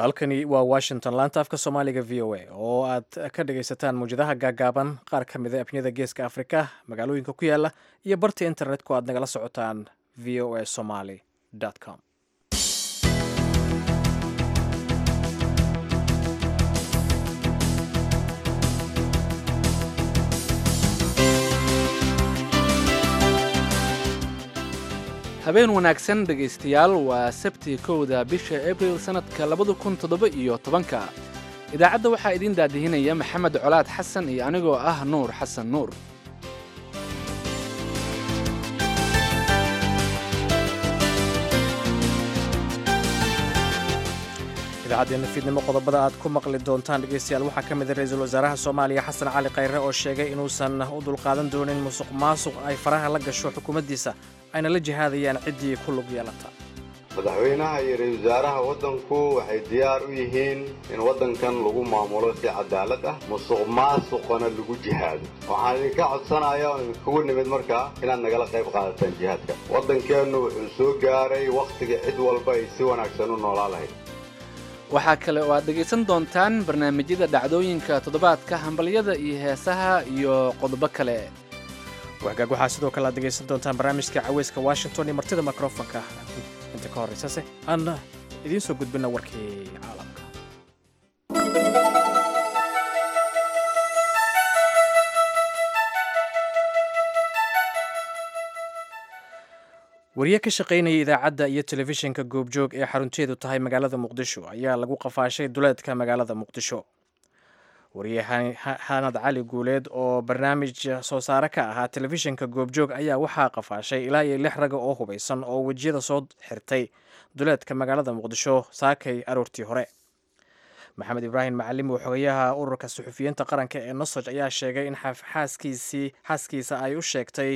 halkani waa washington laanta afka soomaaliga v o a oo aad ka dhagaysataan mawjadaha gaagaaban qaar ka mida efniyada geeska afrika magaalooyinka ku yaala iyo barta internetku aad nagala socotaan v o a somaly com habeen wanaagsan dhegaystayaal waa sabti kowda bisha abril sannadka labada kun toddoba iyo tobanka idaacadda waxaa idiin daadihinaya maxamed colaad xasan iyo anigoo ah nuur xasan nuur idaacaddeena fiidnimo qodobada aad ku maqli doontaan dhegaystayaal waxaa ka mida ra-iisul wasaaraha soomaaliya xasan cali khayre oo sheegay inuusan u dulqaadan doonin musuq maasuq ay faraha la gasho xukuumaddiisa ayna la jihaadayaan ciddii ku lug yeelata madaxweynaha iyo ra-isul wasaaraha waddanku waxay diyaar u yihiin in waddankan lagu maamulo si cadaalad ah musuq maasuqana lagu jihaado waxaan idinka codsanaya oon idinkugu nimid markaa inaad nagala qayb qaadataan jihaadka waddankeennu wuxuu soo gaaray wakhtiga cid walba ay si wanaagsan u noolaa lahayd waxaa kale oo aad dhegaysan doontaan barnaamijyada dhacdooyinka toddobaadka hambalyada iyo heesaha iyo qodobo kale wagaag waxaa sidoo kale aad dhegaysan doontaan barnaamijka caweyska washington iyo martida mikrofonka inta ka horraysase aan idiin soo gudbina warkii caalamka wariye ka shaqaynaya idaacadda iyo telefishinka goobjoog ee xarunteedu tahay magaalada muqdisho ayaa lagu qafaashay duleedka magaalada muqdisho wariye xanad cali guuleed oo barnaamij soo saare ka ahaa telefishinka goobjoog ayaa waxaa qafaashay ilaa iyo lix raga oo hubaysan oo wejiyada soo xirtay duleedka magaalada muqdisho saakay aroortii hore maxamed ibraahim macalim oo xogayaha ururka suxufiyiinta qaranka ee nosoj ayaa sheegay in xaaskiisii xaaskiisa ay u sheegtay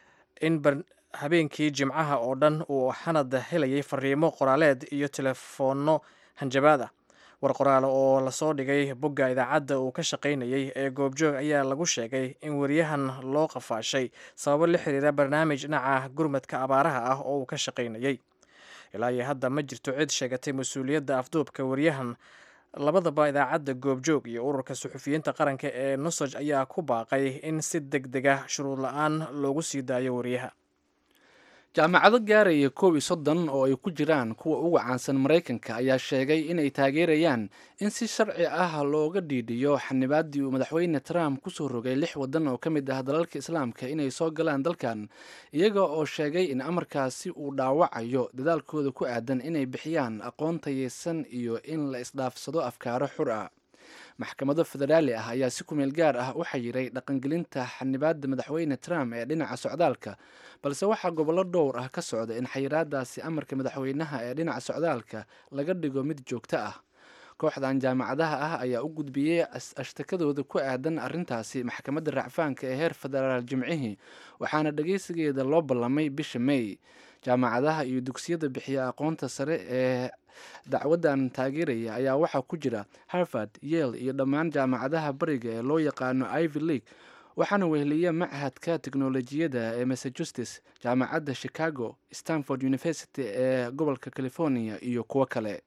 in habeenkii jimcaha oo dhan uu xanad helayay fariimo qoraaleed iyo telefoonno hanjabaad ah war qoraale oo lasoo dhigay bogga idaacadda uu ka shaqaynayay ee goobjoog ayaa lagu sheegay in wariyahan loo qafaashay sababo la xiriira barnaamij dhinaca gurmadka abaaraha ah oo uu ka shaqaynayay ilaa iyo hadda ma jirto cid sheegatay mas-uuliyadda afduubka wariyahan labadaba idaacadda goobjoog iyo ururka suxufiyiinta qaranka ee nosoj ayaa ku baaqay in si deg deg ah shuruud la-aan loogu sii daayo wariyaha jaamacado gaaraya koob iyo soddon oo ay ku jiraan kuwa ugu caansan maraykanka ayaa sheegay inay taageerayaan in si sharci ah looga dhiidhiyo xanibaaddii uu madaxweyne trump kusoo rogay lix waddan oo ka mid ah dalalka islaamka inay soo galaan dalkan iyaga oo sheegay in amarkaasi uu dhaawacayo dadaalkooda ku aadan inay bixiyaan aqoon tayeysan iyo in la isdhaafsado afkaaro xur ah maxkamado federaali ah ayaa si kumeel gaar ah u xayiray dhaqangelinta xanibaadda madaxweyne trump ee dhinaca socdaalka balse waxaa gobollo dhowr ah ka socda in xayiraadaasi amarka madaxweynaha ee dhinaca socdaalka laga dhigo mid joogto ah kooxdan jaamacadaha ah ayaa u gudbiyey ashtakadooda ku aadan arrintaasi maxkamadda racfaanka ee heer federaal jimcihii waxaana dhageysigeeda loo ballamay bisha may jaamacadaha iyo dugsiyada bixiya aqoonta sare ee dacwaddan taageeraya ayaa waxaa ku jira harvard yale iyo dhammaan jaamacadaha bariga ee loo yaqaano ivy league waxaana weheliya machadka teknolojiyadda ee massachusetts jaamacadda chicago stanford university ee gobolka california iyo kuwo kale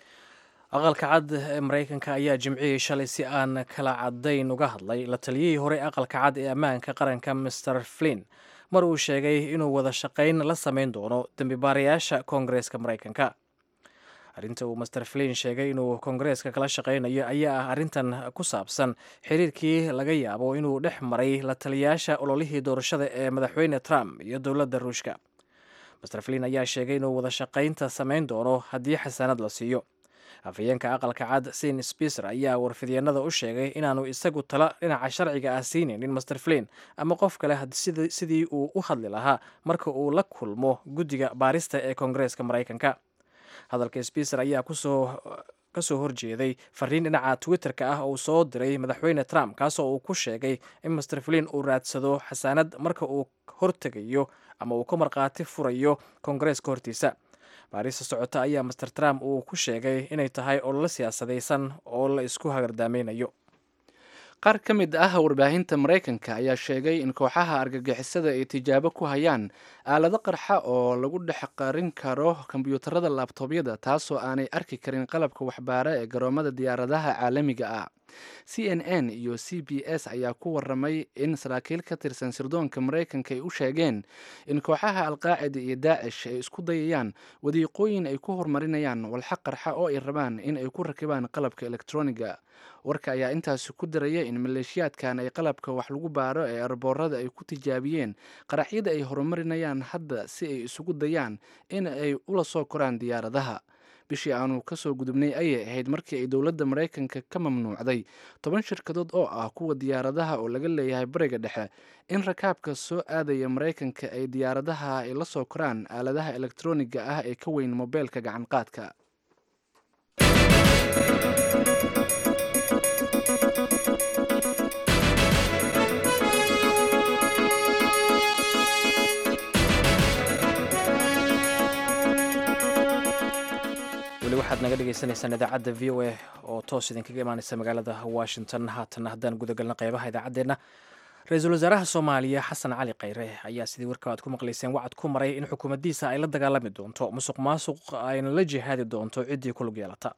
aqalka cad ee maraykanka ayaa jimcihii shalay si aan kala cadayn uga hadlay la taliyihii hore aqalka cad ee ammaanka qaranka master flin mar uu sheegay inuu wada shaqayn la samayn doono dembibaarayaasha koongareeska maraykanka arrinta uu master flin sheegay inuu koongareeska kala shaqaynayo ayaa ah arrintan ku saabsan xiriirkii laga yaabo inuu dhex maray la taliyayaasha ololihii doorashada ee madaxweyne trump iyo dowladda ruushka master flin ayaa sheegay inuu wada shaqaynta samayn doono haddii xasaanad la siiyo afhayeenka aqalka cad sin spicer ayaa warfidyeenada u sheegay inaanu isagu tala dhinaca sharciga ah siinaynin master flin ama qof kale sidii uu u hadli lahaa marka uu la kulmo guddiga baarista ee koongareeska maraykanka hadalka spicer ayaa kusoo kasoo horjeeday fariin dhinaca twitter-ka ah uu soo diray madaxweyne trump kaasoo uu ku sheegay in master flin uu raadsado xasaanad marka uu hortegayo ama uu ka markhaati furayo koongareeska hortiisa baarista socota ayaa master trump uu ku sheegay inay tahay ololo siyaasadaysan oo la isku hagardaamaynayo qaar ka mid ah warbaahinta maraykanka ayaa sheegay in kooxaha argagixisada ay tijaabo ku hayaan aalado qarxa oo lagu dhex qarin karo kombyuutarada laabtoobyada taasoo aanay arki karin qalabka waxbaara ee garoomada diyaaradaha caalamiga ah c n n iyo c b s ayaa ku waramay in saraakiil ka tirsan sirdoonka maraykanka ay u sheegeen in kooxaha alqaacida iyo daacish ay isku dayayaan wadiiqooyin ay ku horumarinayaan walxa qarxa oo ay rabaan in ay ku rakibaan qalabka elektroniga warka ayaa intaasi ku daraya in maleeshiyaadkan ay qalabka wax lagu baaro ee arboorada ay ku tijaabiyeen qaraxyada ay horumarinayaan hadda si ay isugu dayaan in ay ula soo koraan diyaaradaha bishii aanu kasoo gudubnay ayay ahayd markii ay dowladda maraykanka ka mamnuucday toban shirkadood oo ah kuwa diyaaradaha oo laga leeyahay bariga dhexe in rakaabka soo aadaya maraykanka ay diyaaradaha ay la soo koraan aaladaha elektroniga ah ee ka weyn mobeelka gacanqaadka weli waxaad naga dhegeysaneysaan idaacadda v o a oo toos idinkaga imaaneysa magaalada washington haatan haddaan gudagalna qeybaha idaacaddeenna ra-iisul wasaaraha soomaaliya xasan cali khayre ayaa sidii warka aad ku maqleyseen wacad ku maray in xukuumaddiisa ay la dagaalami doonto musuq maasuq ayna la jihaadi doonto ciddii ku lug yeelata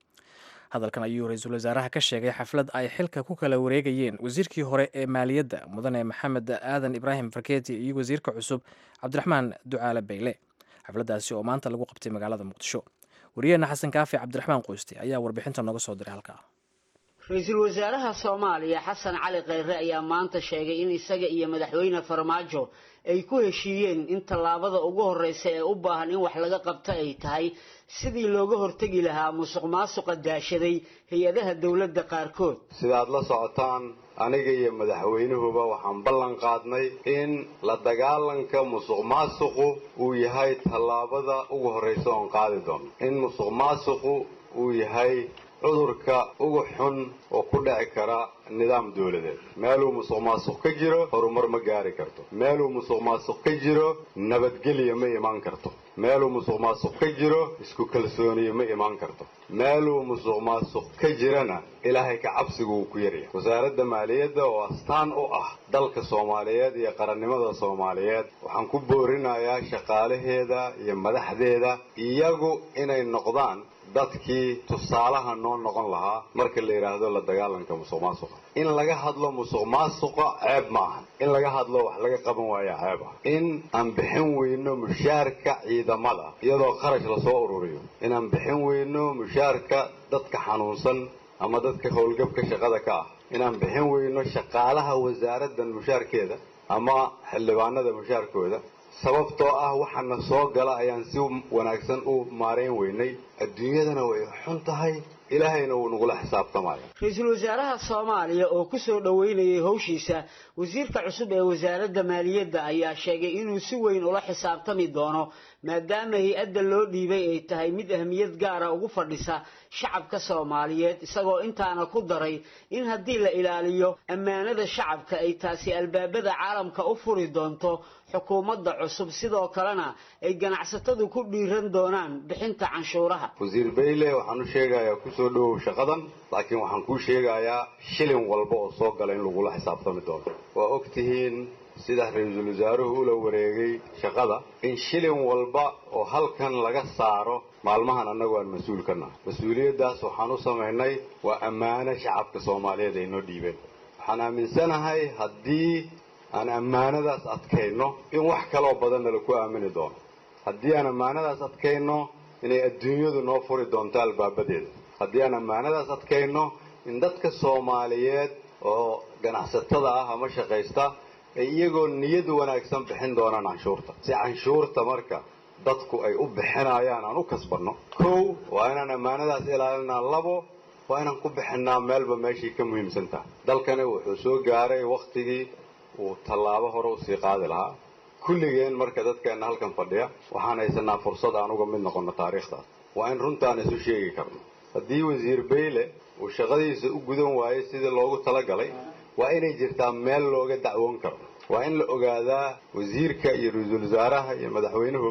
hadalkan ayuu ra-iisul wasaaraha ka sheegay xaflad ay xilka ku kala wareegayeen wasiirkii hore ee maaliyadda mudane maxamed aadan ibraahim farkeeti iyo wasiirka cusub cabdiraxmaan ducaale bayle xafladdaasi oo maanta lagu qabtay magaalada muqdisho wariyaheenna xasan kaafi cabdiraxmaan qoyste ayaa warbixinta nooga soo diray halkaa ra-iisul wasaaraha soomaaliya xasan cali khayre ayaa maanta sheegay in isaga iyo madaxweyne farmaajo ay ku heshiiyeen in tallaabada ugu horreysa ee u baahan in wax laga qabto ay tahay sidii looga hortegi lahaa musuq maasuqa daashaday hay-adaha dowladda qaarkood sidaad la socotaan aniga iyo madaxweynuhuba waxaan ballan qaadnay in la dagaalanka musuq maasuqu uu yahay tallaabada ugu horreysa oon qaadi doono in musuq maasuqu uu yahay cudurka ugu xun oo ku dhici kara nidaam dowladeed meeluu musuq maasuq ka jiro horumar ma gaari karto meeluu musuq maasuq ka jiro nabadgelya ma imaan karto meeluu musuq maasuq ka jiro isku kalsooniye ma imaan karto meeluu musuq maasuq ka jirana ilaahay ka cabsigu uu ku yaryahay wasaaradda maaliyadda oo astaan u ah dalka soomaaliyeed iyo qarannimada soomaaliyeed waxaan ku boorinayaa shaqaalaheeda iyo madaxdeeda iyagu inay noqdaan dadkii tusaalaha noo noqon lahaa marka la yidhaahdo la dagaalanka musuq maasuqa in laga hadlo musuq maasuqa ceeb ma aha in laga hadlo wax laga qaban waaya ceeb ah in aan bixin weyno mushaarka ciidamada iyadoo kharash lasoo ururiyo inaan bixin weyno mushaarka dadka xanuunsan ama dadka howlgabka shaqada ka ah inaan bixin weyno shaqaalaha wasaaraddan mushaarkeeda ama xildhibaanada mushaarkooda sababtoo ah waxaana soo gala ayaan si wanaagsan u maarayn weynay adduunyadana way xun tahay ilaahayna wuu nagula xisaabtamaya ra-iisul wasaaraha soomaaliya oo ku soo dhoweynayay howshiisa wasiirka cusub ee wasaaradda maaliyadda ayaa sheegay inuu si weyn ula xisaabtami doono maadaama hay-adda loo dhiibay ay tahay mid ahmiyad gaara ugu fadhisa shacabka soomaaliyeed isagoo intaana ku daray in haddii la ilaaliyo ammaanada shacabka ay taasi albaabada caalamka u furi doonto xukuumadda cusub sidoo kalena ay ganacsatadu ku dhiiran doonaan bixinta canshuuraha wasiir bayle waxaan u sheegayaa kusoo dhowow shaqadan laakiin waxaan kuu sheegayaa shilin walba oo soo gala in lagula xisaabtami doono waa og tihiin sida ra-iisul wasaaruhu ula wareegay shaqada in shilin walba oo halkan laga saaro maalmahan annagu aan mas-uul ka nahay mas-uuliyaddaas waxaan u samaynay waa ammaano shacabka soomaaliyeed ay noo dhiibeen waxaan aaminsanahay haddii aan ammaanadaas adkayno in wax kaloo badanna laku aamini doono haddii aan ammaanadaas adkayno inay adduunyadu noo furi doonto albaabadeeda haddii aan ammaanadaas adkayno in dadka soomaaliyeed oo ganacsatada ah ama shaqaysta ay iyagoo niyad wanaagsan bixin doonaan canshuurta si canshuurta marka dadku ay u bixinayaan aan u kasbanno kow waa inaan ammaanadaas ilaalinaa labo waa inaan ku bixinaa meelba meeshii ka muhiimsan tahay dalkani wuxuu soo gaaray wakhtigii uu tallaabo hore usii qaadi lahaa kulligeen marka dadkeenna halkan fadhiya waxaan haysanaa fursad aan uga mid noqonno taariikhdaas waa in runtaan isu sheegi karno haddii wasiir bayle uu shaqadiisa u gudan waayey sidii loogu talagalay waa inay jirtaa meel looga dacwoon karo waa in la ogaadaa wasiirka iyo ra-iisul wasaaraha iyo madaxweynuhuba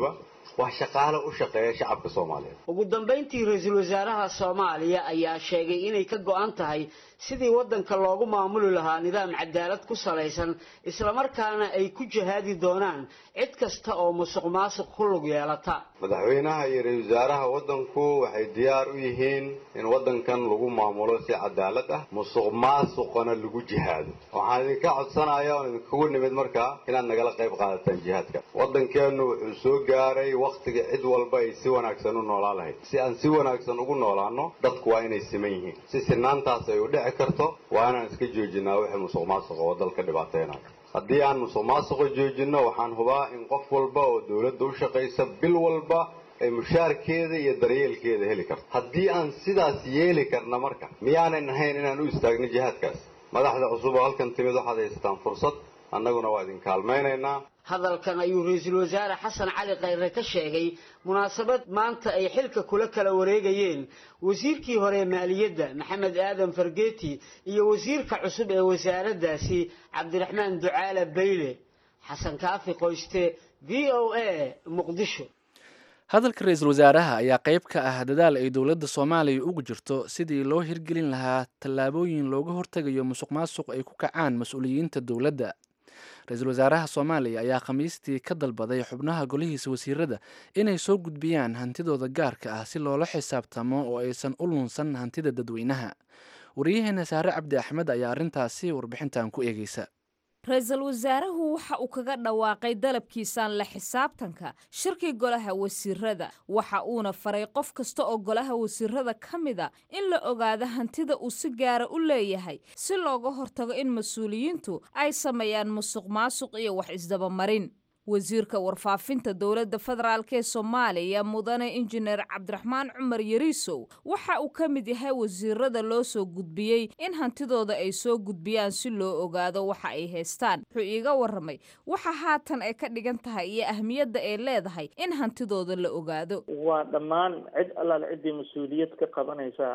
waa shaqaale u shaqeeya shacabka soomaaliyeed ugu dambayntii ra-iisul wasaaraha soomaaliya ayaa sheegay inay ka go-an tahay sidii waddanka loogu maamuli lahaa nidaam cadaalad ku salaysan islamarkaana ay ku jihaadi doonaan cid kasta oo musuq maasuq ku lug yeelata madaxweynaha iyo ra-isul wasaaraha waddanku waxay diyaar u yihiin in waddankan lagu maamulo si cadaalad ah musuq maasuqana lagu jihaado waxaan idinka codsanaya oon idinkugu nimid markaa inaad nagala qayb qaadataan jihaadka waddankeennu wuxuu soo gaaray wakhtiga cid walba ay si wanaagsan u noolaan lahayd si aan si wanaagsan ugu noolaano dadku waa inay siman yihiin si sinaantaas ay u dhici karto waa inaan iska joojinaa wixii musuq maasuqa oo dalka dhibaateynayo haddii aan musuq maasuqa joojinno waxaan hubaa in qof walba oo dowladda u shaqaysa bil walba ay mushaarkeeda iyo daryeelkeeda heli karto haddii aan sidaas yeeli karna marka miyaanan ahayn inaan u istaagno jihaadkaas madaxda cusub oo halkan timid waxaad haysataan fursad annaguna waa idin kaalmaynaynaa hadalkan ayuu ra-iisul wasaare xasan cali khayre ka sheegay munaasabad maanta ay xilka kula kala wareegayeen wasiirkii hore maaliyadda maxamed aadan fargeeti iyo wasiirka cusub ee wasaaraddaasi cabdiraxmaan ducaale bayle xasan kaafi qoyste v o a muqdisho hadalka ra-iisul wasaaraha ayaa qayb ka ah dadaal ay dowladda soomaaliya ugu jirto sidii loo hirgelin lahaa tallaabooyin looga hortegayo musuq maasuq ay ku kacaan mas-uuliyiinta dowladda ra-iisul wasaaraha soomaaliya ayaa khamiistii ka dalbaday xubnaha golihiisa wasiirada inay soo gudbiyaan hantidooda gaarka ah si loola xisaabtamo oo aysan u lunsan hantida dadweynaha wariyaheena saare cabdi axmed ayaa arrintaasi warbixintan ku eegeysa ra-iisul wasaaruhu waxa uu kaga dhawaaqay dalabkiisaan la xisaabtanka shirkii golaha wasiirada waxa uuna faray qof kasta oo golaha wasiirada ka mida in la ogaado hantida uu si gaara u leeyahay si looga hortago in mas-uuliyiintu ay sameeyaan musuq maasuq iyo wax isdabamarin wasiirka warfaafinta dowladda federaalk ee soomaaliya mudane injineer cabdiraxmaan cumar yariisow waxa uu ka mid yahay wasiirada loo soo gudbiyey in hantidooda ay soo gudbiyaan si loo ogaado waxa ay haystaan wuxuu iiga waramay waxa haatan ay ka dhigan tahay iyo ahmiyadda ay leedahay in hantidooda la ogaado waa dhammaan cid allaale ciddii mas-uuliyad ka qabanaysa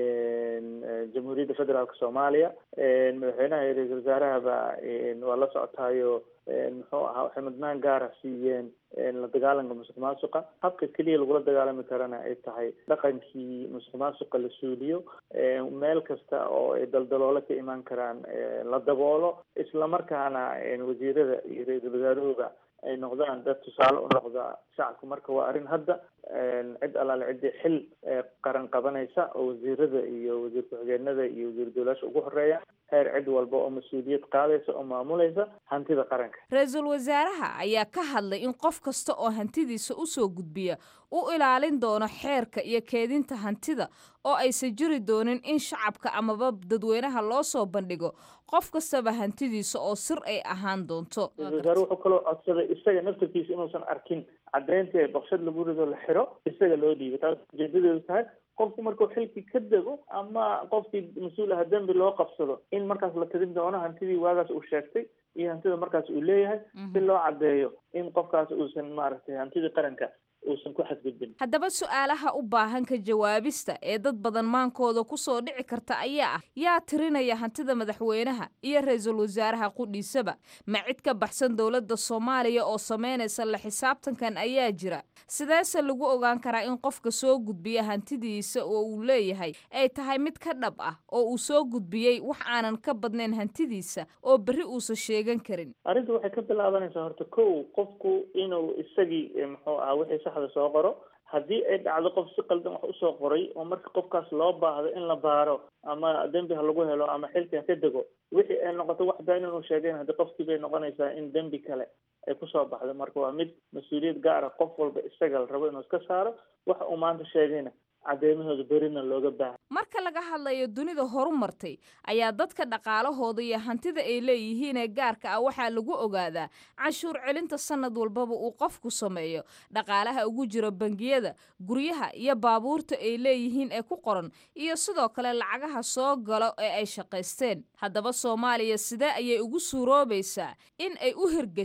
jamhuuriyadda federaalk soomaaliya madaxweynaha iyo ra-iisul wasaarahaba waa la socotaayo muxuu ahaa waxay mudnaan gaara siiyeen la dagaalanka musuq maasuqa habka keliya lagula dagaalami karana ay tahay dhaqankii musuq maasuqa la suuliyo meel kasta oo ay daldaloolo ka imaan karaan la daboolo islamarkaana wasiirada iyo ra-iisul wasaarahooda ay noqdaan dad tusaale u noqda shacabka marka waa arrin hadda cid allaale ciddii xil qaran qabanaysa oo wasiirada iyo wasiir ku-xigeenada iyo wasiir dowlaasha ugu horeeya heer cid walba oo mas-uuliyad qaadaysa oo maamulaysa hantida qaranka ra-iisul wasaaraha ayaa ka hadlay in qof kasta oo hantidiisa usoo gudbiya u ilaalin doono xeerka iyo keedinta hantida oo aysan jiri doonin in shacabka amaba dadweynaha loo soo bandhigo qof kastaba hantidiisa oo sir ay ahaan doonto ra-isul wasaare wuxuu kaloo codsaday isaga naftarkiisa inuusan arkin caddeynta baqshad lagu rido la xiro isaga loo dhiibay taas ujeedadeedu tahay qofku markuu xilkii ka dego ama qofkii mas-uul aha dembi loo qabsado in markaas la tirin doono hantidii waagaas uu sheegtay iyo hantida markaas uu leeyahay si loo caddeeyo in qofkaas uusan maaragtay hantidii qaranka uusan ku xadgudbin haddaba su-aalaha u baahan ka jawaabista ee dad badan maankooda kusoo dhici karta ayaa ah yaa tirinaya hantida madaxweynaha iyo ra-iisul wasaaraha qudhiisaba ma cid ka baxsan dowladda soomaaliya oo sameynaysa la xisaabtankan ayaa jira sideese lagu ogaan karaa in qofka soo gudbiya hantidiisa oo uu leeyahay ay tahay mid ka dhab ah oo uu soo gudbiyey wax aanan ka badnayn hantidiisa oo berri uusan sheegan karin arrinta waxay ka bilaabanaysaa horta kow qofku inuu isagii muxuu aha wixii saxda soo qoro haddii ay dhacdo qof si qaldan wax usoo qoray oo marka qofkaas loo baahdo in la baaro ama dembi ha lagu helo ama xilkan ka dego wixii ay noqoto wax been inuu sheegayn haddii qofkii bay noqonaysaa in dembi kale ay kusoo baxdo marka waa mid mas-uuliyad gaara qof walba isaga la rabo inuu iska saaro waxa uu maanta sheegayna caddeymahooda berina looga baahay marka laga hadlayo dunida horu martay ayaa dadka dhaqaalahooda iyo hantida ay leeyihiin ee gaarka ah waxaa lagu ogaadaa canshuur celinta sanad walbaba uu qofku sameeyo dhaqaalaha ugu jira bangiyada guryaha iyo baabuurta ay leeyihiin ee ku qoran iyo sidoo kale lacagaha soo galo ee ay shaqaysteen haddaba soomaaliya sidee ayay ugu suuroobaysaa in ay u hirgasho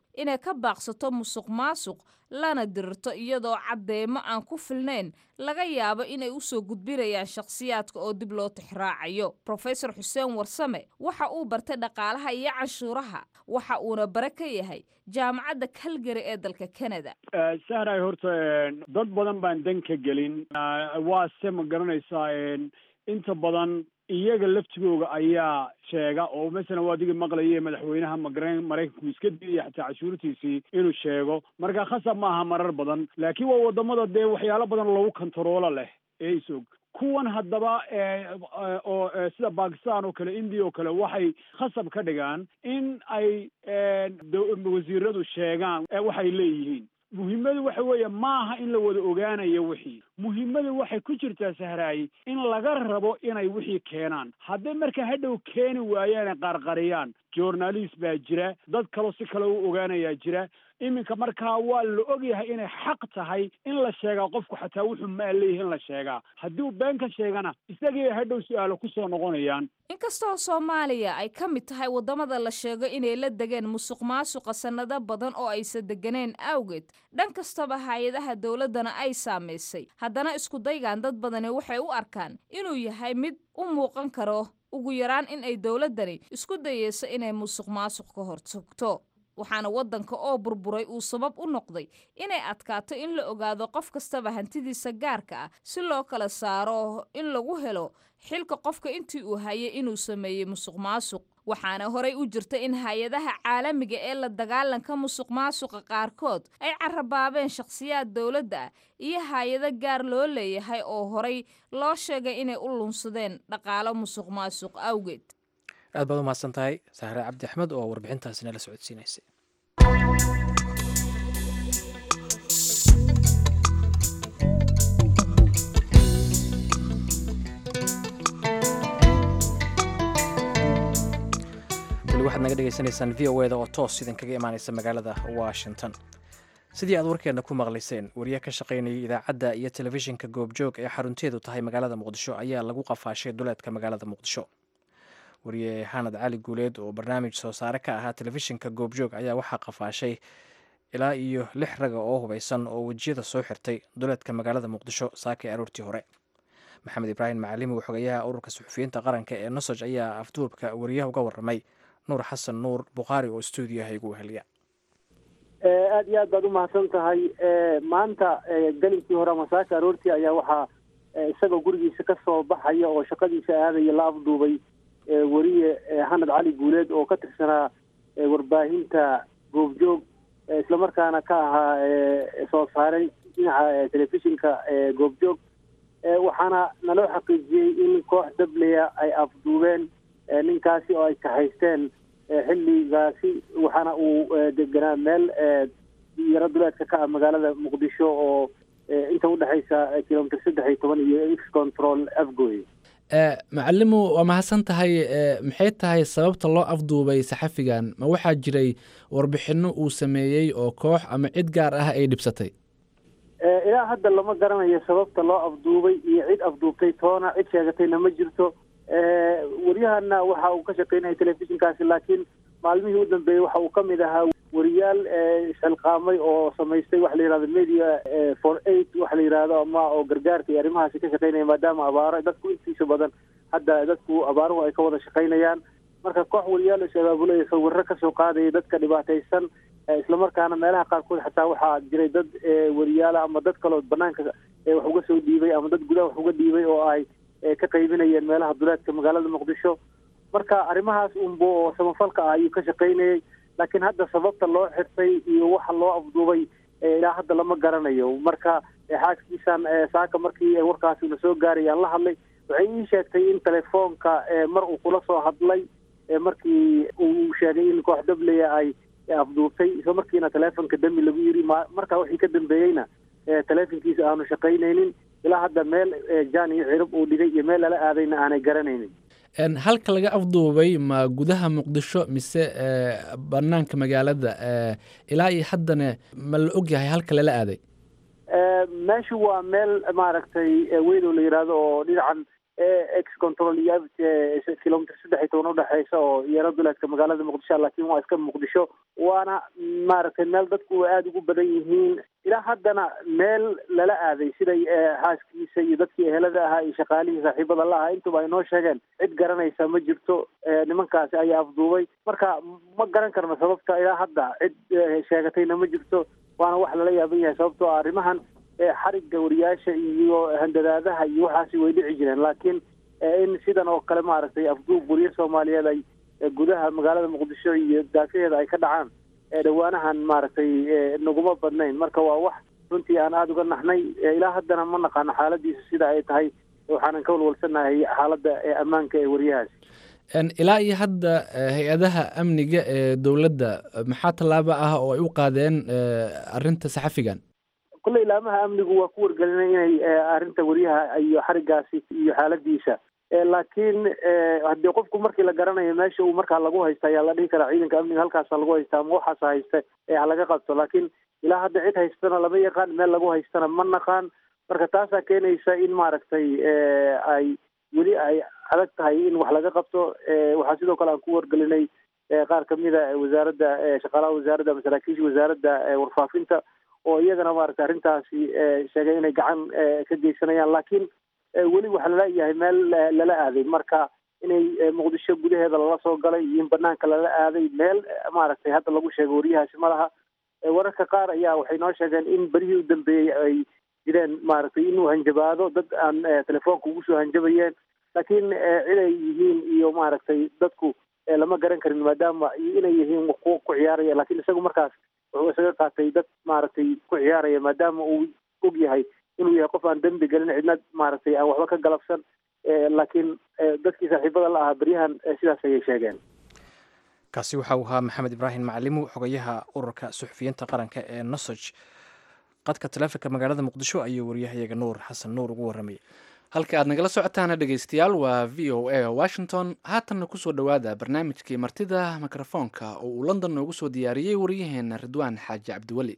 inay ka baaqsato musuq maasuq lana dirirto iyadoo caddeemo aan ku filnayn laga yaabo inay u soo gudbinayaan shakhsiyaadka oo dib loo tixraacayo rofesor xuseen warsame waxa uu bartay dhaqaalaha iyo canshuuraha waxa uuna bare ka yahay jaamacadda calgary ee dalka canada sahray horta dad badan baan dan ka gelin waa se ma garanaysaa inta badan iyaga laftigooga ayaa sheega oo masalan waa adigii maqlaya madaxweynaha magaren maraykanku iska diidaya xataa cashuurtiisii inuu sheego marka khasab maaha marar badan laakiin waa wadamada dee waxyaalo badan lagu kontaroola leh ee isog kuwan haddaba oo sida bakistan oo kale india oo kale waxay khasab ka dhigaan in ay wasiiradu sheegaan waxay leeyihiin muhiimadu waxa weeye maaha in la wada ogaanayo wixii muhiimadu waxay ku jirtaa sahraayi in laga rabo inay wixii keenaan hadday marka hadhow keeni waayaan qarqariyaan journalist baa jira dad kaloo si kale u ogaanayaa jira iminka markaa waa la ogyahay inay xaq tahay in la sheegaa qofku xataa wuxuu maa leeyahay in la sheegaa hadduu been ka sheegana isagii hadhow su-aalo kusoo noqonayaan inkastoo soomaaliya ay ka mid tahay waddamada la sheego inay la degeen musuq maasuqa sannado badan oo aysan deganeen awgeed dhan kastaba hay-adaha dowladdana ay saamaysay haddana iskudaygan dad badani waxay u arkaan inuu yahay mid u muuqan karo ugu yaraan in ay dowladdani isku dayeyso inay musuq maasuq ka hortagto waxaana waddanka oo burburay uu sabab u noqday inay adkaato in la ogaado qof kastaba hantidiisa gaarka ah si loo kala saaro in lagu helo xilka qofka intii uu hayay inuu sameeyey musuq maasuq waxaana horey u jirta in hay-adaha caalamiga ee la dagaalanka musuq maasuqa qaarkood ay carabaabeen shakhsiyaad dowladda ah iyo hay-ado gaar loo leeyahay oo horey loo sheegay inay u lunsadeen dhaqaalo musuq maasuq awgeed aad baad u mahadsan tahay sahre cabdi axmed oo warbixintaasi nala socodsiinaysay weli waxaad naga dhegaysanaysaan v o eda oo toos idinkaga imaanaysa magaalada washington sidii aad warkeenna ku maqlayseen wariye ka shaqaynayay idaacadda iyo telefishinka goobjoog ee xarunteedu tahay magaalada muqdisho ayaa lagu qafaashay duleedka magaalada muqdisho wariye xanad cali guuleed oo barnaamij soo saare ka ahaa telefishinka goobjoog ayaa waxaa qafaashay ilaa iyo lix raga oo hubaysan oo wejiyada soo xirtay duleedka magaalada muqdisho saakay aroortii hore maxamed ibraahim macalimi oo xogeyaha ururka suxufiyiinta qaranka ee nosoj ayaa afduubka wariyaha uga waramay nuur xasan nuur bukhaari oo stuudiyaha igu weheliya aad iyo aad baad u mahadsan tahay maanta gelinkii hore masaaka aroortii ayaa waxaa isagoo gurigiisa ka soo baxaya oo shaqadiisa aadaya la afduubay weriye xanad cali guuleed oo ka tirsanaa warbaahinta goobjoog islamarkaana ka ahaa soo saaray dhinaca telefishinka goobjoog waxaana naloo xaqiijiyey in koox dableya ay afduubeen ninkaasi oo ay kahaysteen xilligaasi waxaana uu deganaa meel yaro duleedka ka ah magaalada muqdisho oo inta udhexaysa kilomitr saddex iyo toban iyo x control afgoy macalimu waa mahadsan tahay maxay tahay sababta loo afduubay saxafigan ma waxaa jiray warbixino uu sameeyey oo koox ama cid gaar ah ay dhibsatay ilaa hadda lama garanayo sababta loo afduubay iyo cid afduubtay toona cid sheegatayna ma jirto waryahana waxa uu ka shaqeynaya telefishinkaasi laakiin maalmihii u dambeeyey waxa uu ka mid ahaa wariyaal xilqaamay oo samaystay waxa la yihahdo media for eight waxa la yihahdo ama oo gargaarka iyo arrimahaasi ka shaqeynaya maadaama abaaro dadku intiisa badan hadda dadku abaaruhu ay ka wada shaqeynayaan marka koox wariyaal is abaabulaya sawirro kasoo qaadaya dadka dhibaataysan islamarkaana meelaha qaarkood xataa waxaa jiray dad wariyaala ama dad kaloo banaanka wax uga soo dhiibay ama dad gudaha wax uga dhiibay oo ay ka qaybinayeen meelaha duleedka magaalada muqdisho marka arrimahaas unbo oo samafalka ah ayuu ka shaqaynayay laakiin hadda sababta loo xirtay iyo waxa loo afduubay ilaa hadda lama garanayo marka xaaskiisan saaka markii warkaasi una soo gaaray aan la hadlay waxay ii sheegtay in telefoonka mar uu kula soo hadlay markii uu sheegay in koox dableya ay afduubtay isla markiina telefonka dami lagu yiri markaa wixii ka dambeeyeyna telefonkiisa aanu shaqaynaynin ilaa hadda meel jaan iyo cirib uu dhigay iyo meel lala aadayna aanay garanaynin halka laga afduubay ma gudaha muqdisho mise banaanka magaalada ilaa iyo haddana ma la ogyahay halka lala aaday meeshu waa meel maaragtay weydow la yidhaahdo oo dhinacan ex control iyo kilomitr saddex iyo toban udhexeysa oo iyana duleedka magaalada muqdisho laakiin waa iska muqdisho waana maaragtay meel dadku aada ugu badan yihiin ilaa haddana meel lala aaday siday xaaskiisa iyo dadkii ehelada ahaa iyo shaqaalihii saaxiibada la ahaa intuba ay noo sheegeen cid garanaysa ma jirto nimankaasi ayaa afduubay marka ma garan karno sababta ilaa hadda cid sheegatayna ma jirto waana wax lala yaaban yahay sababtoo ah arrimahan xarigga wariyaasha iyo handadaadaha iyo waxaasi way dhici jireen laakiin in sidan oo kale maaragtay afduub wariye soomaaliyeed ay gudaha magaalada muqdisho iyo daafaheeda ay ka dhacaan dhawaanahan maaragtay naguma badnayn marka waa wax runtii aan aada uga naxnay ilaa haddana ma naqaano xaaladiisa sida ay tahay waxaanan ka walwalsanahay xaaladda ammaanka ee wariyahaasi ilaa iyo hadda hay-adaha amniga ee dowladda maxaa tallaabo ah oo ay u qaadeen arrinta saxafigan kulle ilaamaha amnigu waa ku wargelinay inay arrinta wariyaha iyo xarigaasi iyo xaaladiisa laakiin haddii qofku markii la garanayo meesha uu markaa lagu haysta ayaa la dhihi karaa ciidanka amniga halkaasa lagu haysta ama waxaasa haysta ee halaga qabto laakiin ilaa hadda cid haystana lama yaqaan meel lagu haystana ma naqaan marka taasaa keenaysa in maaragtay ay weli ay adag tahay in wax laga qabto waxaa sidoo kale aan ku wargelinay qaar kamida wasaaradda shaqaalaha wasaaradda ama saraakiisha wasaaradda warfaafinta oo iyagana maaragtay arrintaasi sheegay inay gacan ka geysanayaan laakiin weli waxaa laleeyahay meel lala aaday marka inay muqdisho gudaheeda lala soo galay iyo in banaanka lala aaday meel maaragtay hadda lagu sheegay wariyahaasi ma laha wararka qaar ayaa waxay noo sheegeen in berihii u dambeeyey ay jireen maaragtay inuu hanjabaado dad aan telefoonka ugu soo hanjabayeen laakiin ciday yihiin iyo maaragtay dadku lama garan karin maadaama inay yihiin kuwa ku ciyaaraya lakiin isagu markaas wuxuu isaga qaatay dad maaragtay ku ciyaaraya maadaama uu og yahay inuu yahay qof aan dembi gelin cidna maaragtay aan waxba ka galabsan laakiin dadkii saaxiibada la ahaa beryahan sidaas ayay sheegeen kaasi waxa uu ahaa maxamed ibraahim macalimu xogayaha ururka suxufiyiinta qaranka ee nosoj qadka taleefonka magaalada muqdisho ayuu wariyahayaga nuur xasan nuur ugu warramayay halka aad nagala socotaana dhegeystayaal waa v o a washington haatanna kusoo dhowaada barnaamijkii martida mikrofoonka oo uu london noogu soo diyaariyey waryaheena ridwaan xaaji cabdiweli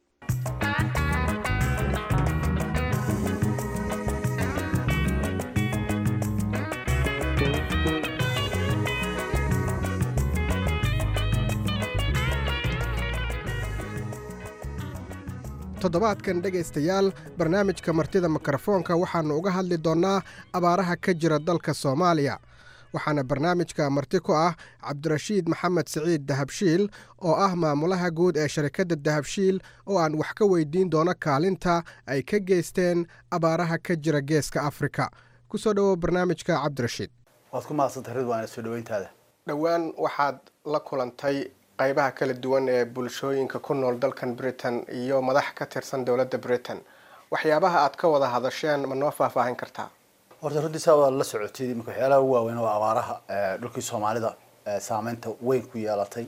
toddobaadkan dhegaystayaal barnaamijka martida mikrofoonka waxaannu uga hadli doonnaa abaaraha ka jira dalka soomaaliya waxaana barnaamijka marti ku ah cabdirashiid maxamed siciid dahabshiil oo ah maamulaha guud ee sharikadda dahabshiil oo aan wax ka weydiin doono kaalinta ay ka geysteen abaaraha ka jira geeska afrika ku soo dhowow barnaamijka cabdirashiid waad ku mahadsantahay ridwaan soo dhoweyntaada dhowaan waxaad la kulantay qaybaha kala duwan ee bulshooyinka ku nool dalkan britain iyo madax ka tirsan dowladda britain waxyaabaha aad ka wada hadasheen ma noo faahfaahin kartaa horta runtii saa waad la socotay imika waxyaalaha ugu waaweyn waa abaaraha dhulkii soomaalida saameynta weyn ku yeelatay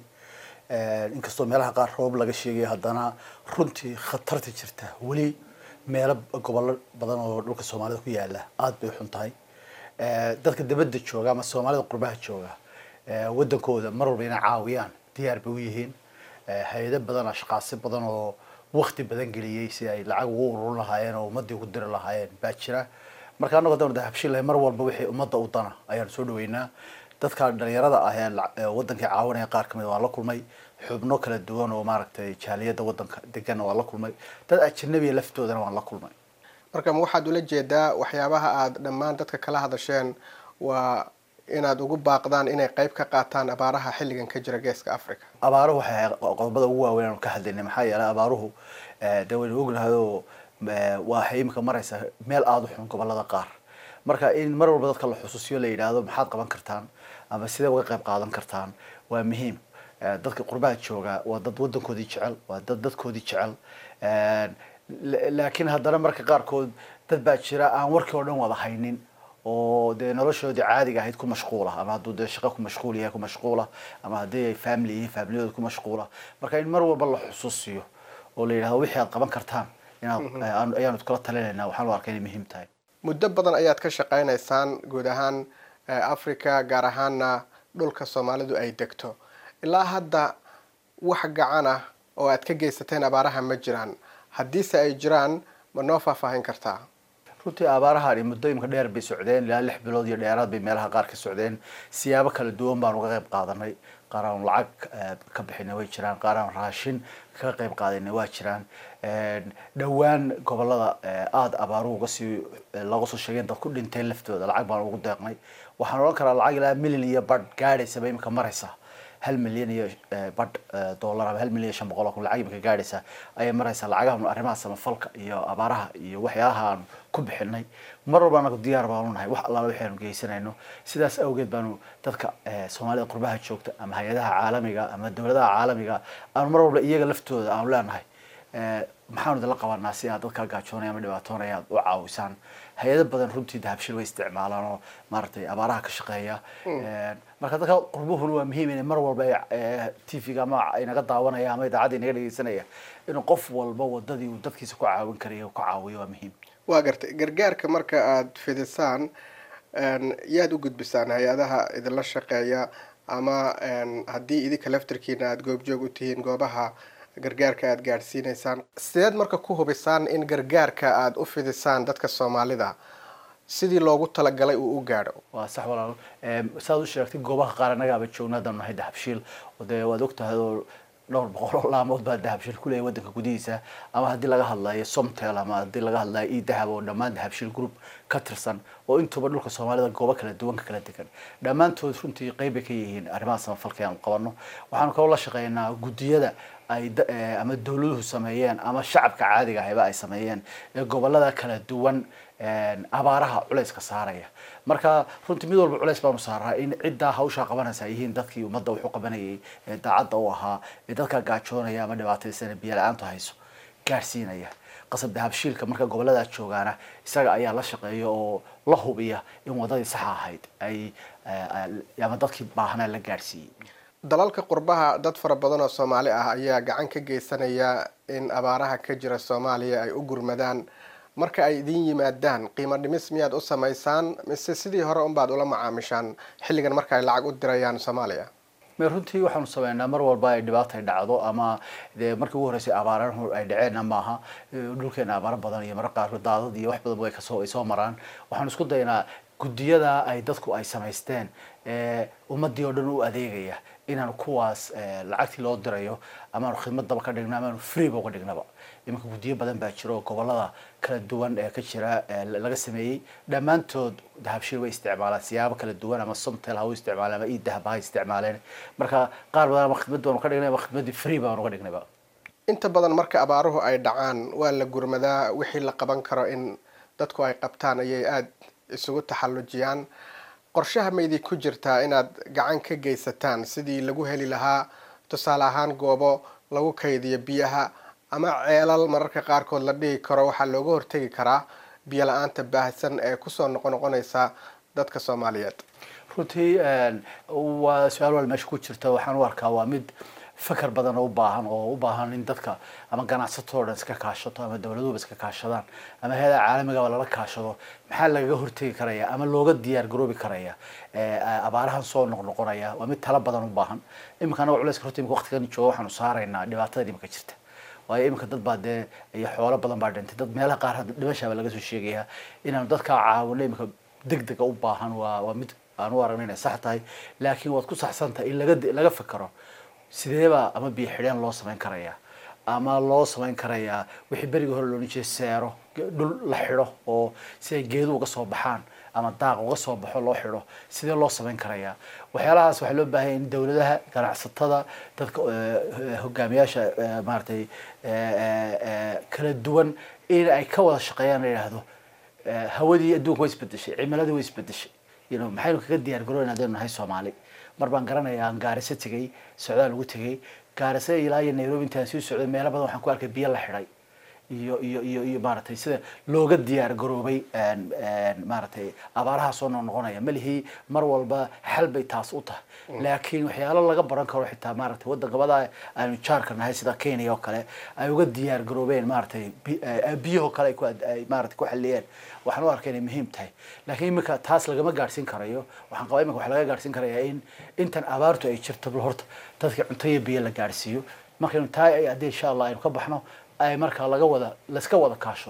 inkastoo meelaha qaar roob laga sheegay haddana runtii khatarta jirta weli meelo gobollo badan oo dhulka soomaalida ku yaala aada bay xun tahay dadka dabadda jooga ama soomaalida qurbaha jooga wadankooda mar walba inay caawiyaan diyaar bay u yihiin hay-ado badan ashqaasi badan oo wakti badan geliyey si ay lacag ugu ururin lahaayeen oo ummadii ugu diri lahaayeen baa jira marka annago haddaan dahabshilahay mar walba wixii ummadda u dana ayaan soo dhaweynaa dadka dhalinyarada ah ee wadankii caawinaya qaar kamid waan la kulmay xubno kala duwan oo maaragtay jaaliyadda wadanka degan waan la kulmay dad ajanabiya laftoodana waan la kulmay marka ma waxaad ula jeedaa waxyaabaha aada dhammaan dadka kala hadasheen waa inaad ugu baaqdaan inay qayb ka qaataan abaaraha xilligan ka jira geeska africa abaaruhu waxay qodobada ugu waaweyn aanu ka hadlaynay maxaa yeelay abaaruhu de waynu ognahay oo waxay imika maraysaa meel aada u xun gobolada qaar marka in mar walba dadka la xusuusiyo la yidhaahdo maxaad qaban kartaan ama sidee uga qayb qaadan kartaan waa muhiim dadka qurbaha jooga waa dad wadankoodii jecel waa dad dadkoodii jecel laakiin haddana marka qaarkood dad baa jira aan warkii oo dhan wada haynin oo dee noloshoodii caadiga ahayd ku mashquula ama hadduu dee shaqo ku mashquul yahay ku mashquula ama haddii ay family yihiin familiyadooda ku mashquula marka in mar walba la xusuusiyo oo la yidhahdo wixii aad qaban kartaan inaad ayaanu kula talinaynaa waxaan u arkay inay muhiim tahay muddo badan ayaad ka shaqaynaysaan guud ahaan africa gaar ahaana dhulka soomaalidu ay degto ilaa hadda wax gacan ah oo aad ka geysateen abaaraha ma jiraan haddiise ay jiraan ma noo faahfaahin kartaa runtii abaarahan muddooyinka dheer bay socdeen ilaa lix bilood iyo dheeraad bay meelaha qaar ka socdeen siyaabo kala duwan baan uga qayb qaadanay qaar aan lacag ka bixinay way jiraan qaar aan raashin kaga qayb qaadanay waa jiraan dhowaan gobolada aada abaaruhu uga sii looga soo sheegeen dad ku dhinteen laftooda lacag baan ugu deeqnay waxaan odhan karaa lacag ilaa milyan iyo badh gaadhaysaba imika maraysa hal milyan iyo badh dollar ama hal milyan iyo shan boqol oo kun lacag imika gaadhaysa ayay maraysaa lacagahan arrimaha samafalka iyo abaaraha iyo waxyaalaha aan ku bixinay mar walba anagu diyaar baanu nahay wax allaala waxaanu geysanayno sidaas awgeed baanu dadka soomaalida qurbaha joogta ama hay-adaha caalamiga ama dowladaha caalamiga aanu mar walba iyaga laftooda aanu leenahay maxaanu idinla qabanaa si aad dadkaa gaajoonaya ama dhibaatoonaya aad u caawisaan hay-ado badan runtii dahabshil way isticmaalaan oo maaragtay abaaraha ka shaqeeya marka dadka qurbuhuna waa muhiim inay mar walba t v-ga ama inaga daawanaya ama idaacadda inaga dhegeysanaya inuu qof walba wadadii uu dadkiisa ku caawin karaya ku caawiyo waa muhiim waa gartay gargaarka marka aada fidisaan yaad u gudbisaan hay-adaha idinla shaqeeya ama haddii idinka laftarkiina aada goobjoog u tihiin goobaha gargaarka aada gaadhsiineysaan sideed marka ku hubisaan in gargaarka aada u fidisaan dadka soomaalida sidii loogu talagalay uu u gaadho waa sax walaalo saad u sheegtay goobaha qaar annagaaba joogna haddaan nahay dahabshiil dee waad ogtahay oo dhowr boqol oo laamood baa dahabshiil kuleeyahy waddanka gudihiisa ama haddii laga hadlayo somtel ama haddii laga hadlayo e dahab oo dhammaan dahabshiil group ka tirsan oo intuba dhulka soomaalida goobo kala duwan ka kala degan dhammaantood runtii qeyb bay ka yihiin arrimaha samafalka aan qabano waxaanu kaloo la shaqeynaa guddiyada ay ama dawladuhu sameeyeen ama shacabka caadiga ahayba ay sameeyeen ee gobolada kala duwan abaaraha culayska saaraya marka runtii mid walba culays baanu saaraa in ciddaa hawshaa qabanaysa ay yihiin dadkii ummadda wuxuu qabanayay ee daacadda u ahaa ee dadkaa gaajoonaya ama dhibaataysana biyo la-aantu hayso gaadhsiinaya qasab dahabshiilka marka goboladaa joogaana isaga ayaa la shaqeeya oo la hubiya in wadadii saxa ahayd ay ama dadkii baahnaa la gaadhsiiyey dalalka qurbaha dad fara badan oo soomaali ah ayaa gacan ka geysanaya in abaaraha ka jira soomaaliya ay u gurmadaan marka ay idin yimaadaan qiimo dhimis miyaad u samaysaan mise sidii hore unbaad ula macaamishaan xilligan marka ay lacag u dirayaan soomaaliya me runtii waxaanu sameynaa mar walba ay dhibaata ay dhacdo ama dee markii ugu horreysay abaarahu ay dhaceenna maaha dhulkeena abaaro badan iyo marka qaarkood daadad iyo wax badan way kasoo ay soo maraan waxaanu isku daynaa guddiyada ay dadku ay samaysteen ummadii oo dhan u adeegaya inaanu kuwaas lacagtii loo dirayo amaanu khidmadaba ka dhigno amaanu freeba uga dhignaba iminka guddiyo badan baa jira oo gobolada kala duwan ee ka jira laga sameeyey dhammaantood dahabshiil way isticmaalaan siyaabo kala duwan ama somtel ha u isticmaaleen ama e dahab ha isticmaaleen marka qaar badan ama khidmad baanu ka dhignay ama khidmaddii free baanu ka dhignayba inta badan marka abaaruhu ay dhacaan waa la gurmadaa wixii la qaban karo in dadku ay qabtaan ayay aada isugu taxallujiyaan qorshaha maydii ku jirtaa inaad gacan ka geysataan sidii lagu heli lahaa tusaale ahaan goobo lagu kaydiyo biyaha ama ceelal mararka qaarkood la dhihi karo waxaa looga hortegi karaa biyo la-aanta baahsan ee kusoo noqon noqonaysa dadka soomaaliyeed runtii waa su-aal wal meesha ku jirta waxaan u arkaa waa mid fakar badan oo u baahan oo u baahan in dadka ama ganacsatoo dhan iska kaashato ama dawladuhuba iska kaashadaan ama hay-ada caalamigaba lala kaashado maxaa lagaga hortegi karaya ama looga diyaar garoobi karaya abaarahan soo noqnoqonaya waa mid tala badan u baahan iminka anaga culayska horta imika waqtigan jooga waxaanu saaraynaa dhibaatada imika jirta waayo iminka dad baa dee iyo xoolo badan baa dhintay dad meelaha qaar dhimashaaba laga soo sheegaya inaanu dadkaa caawino iminka deg dega u baahan waa waa mid aan u aragna inay sax tahay laakiin waad ku saxsan tahay in laga laga fekero sideebaa ama biyo xidheen loo samayn karayaa ama loo samayn karayaa wixii berigii hore loolan jiray seero dhul la xidho oo si ay geedu uga soo baxaan ama daaq uga soo baxo loo xidho sidee loo samayn karayaa waxyaalahaas waxaa loo baahanya in dawladaha ganacsatada dadka hogaamiyaasha maaragtay kala duwan in ay ka wada shaqeeyaan la yidhaahdo hawadii adduunka way isbedeshay cimiladii way isbedeshay you know maxaynu kaga diyaar garoona hadaynu nahay soomaali mar baan garanayaa aan gaariso tegey socdaal ugu tegey gaariso ilaa iyo nairobi intaan sii socday meelo badan waxaan ku arkay biyo la xidhay iyo iyo iyo iyo maaragtay sida looga diyaar garoobay maaragtay abaaraha soo noqnoqonaya malihii mar walba xal bay taas u tahay laakiin waxyaalo laga baran karo xitaa maaragtay waddan gabada aanu jaarka nahay sida kenya oo kale ay uga diyaar garoobeen maaragtay biyahoo kale ay ku ay maaragtay ku xaliyeen waxaan u arkay inay muhiim tahay laakiin iminka taas lagama gaadhsiin karayo waxaan qabaa iminka waxa laga gaadhsiin karayaa in intan abaartu ay jirto horta dadka cunto iyo biyo la gaadhsiiyo markaynu taa haddii insha allah aynu ka baxno ay markaa laga wada layska wada kaashado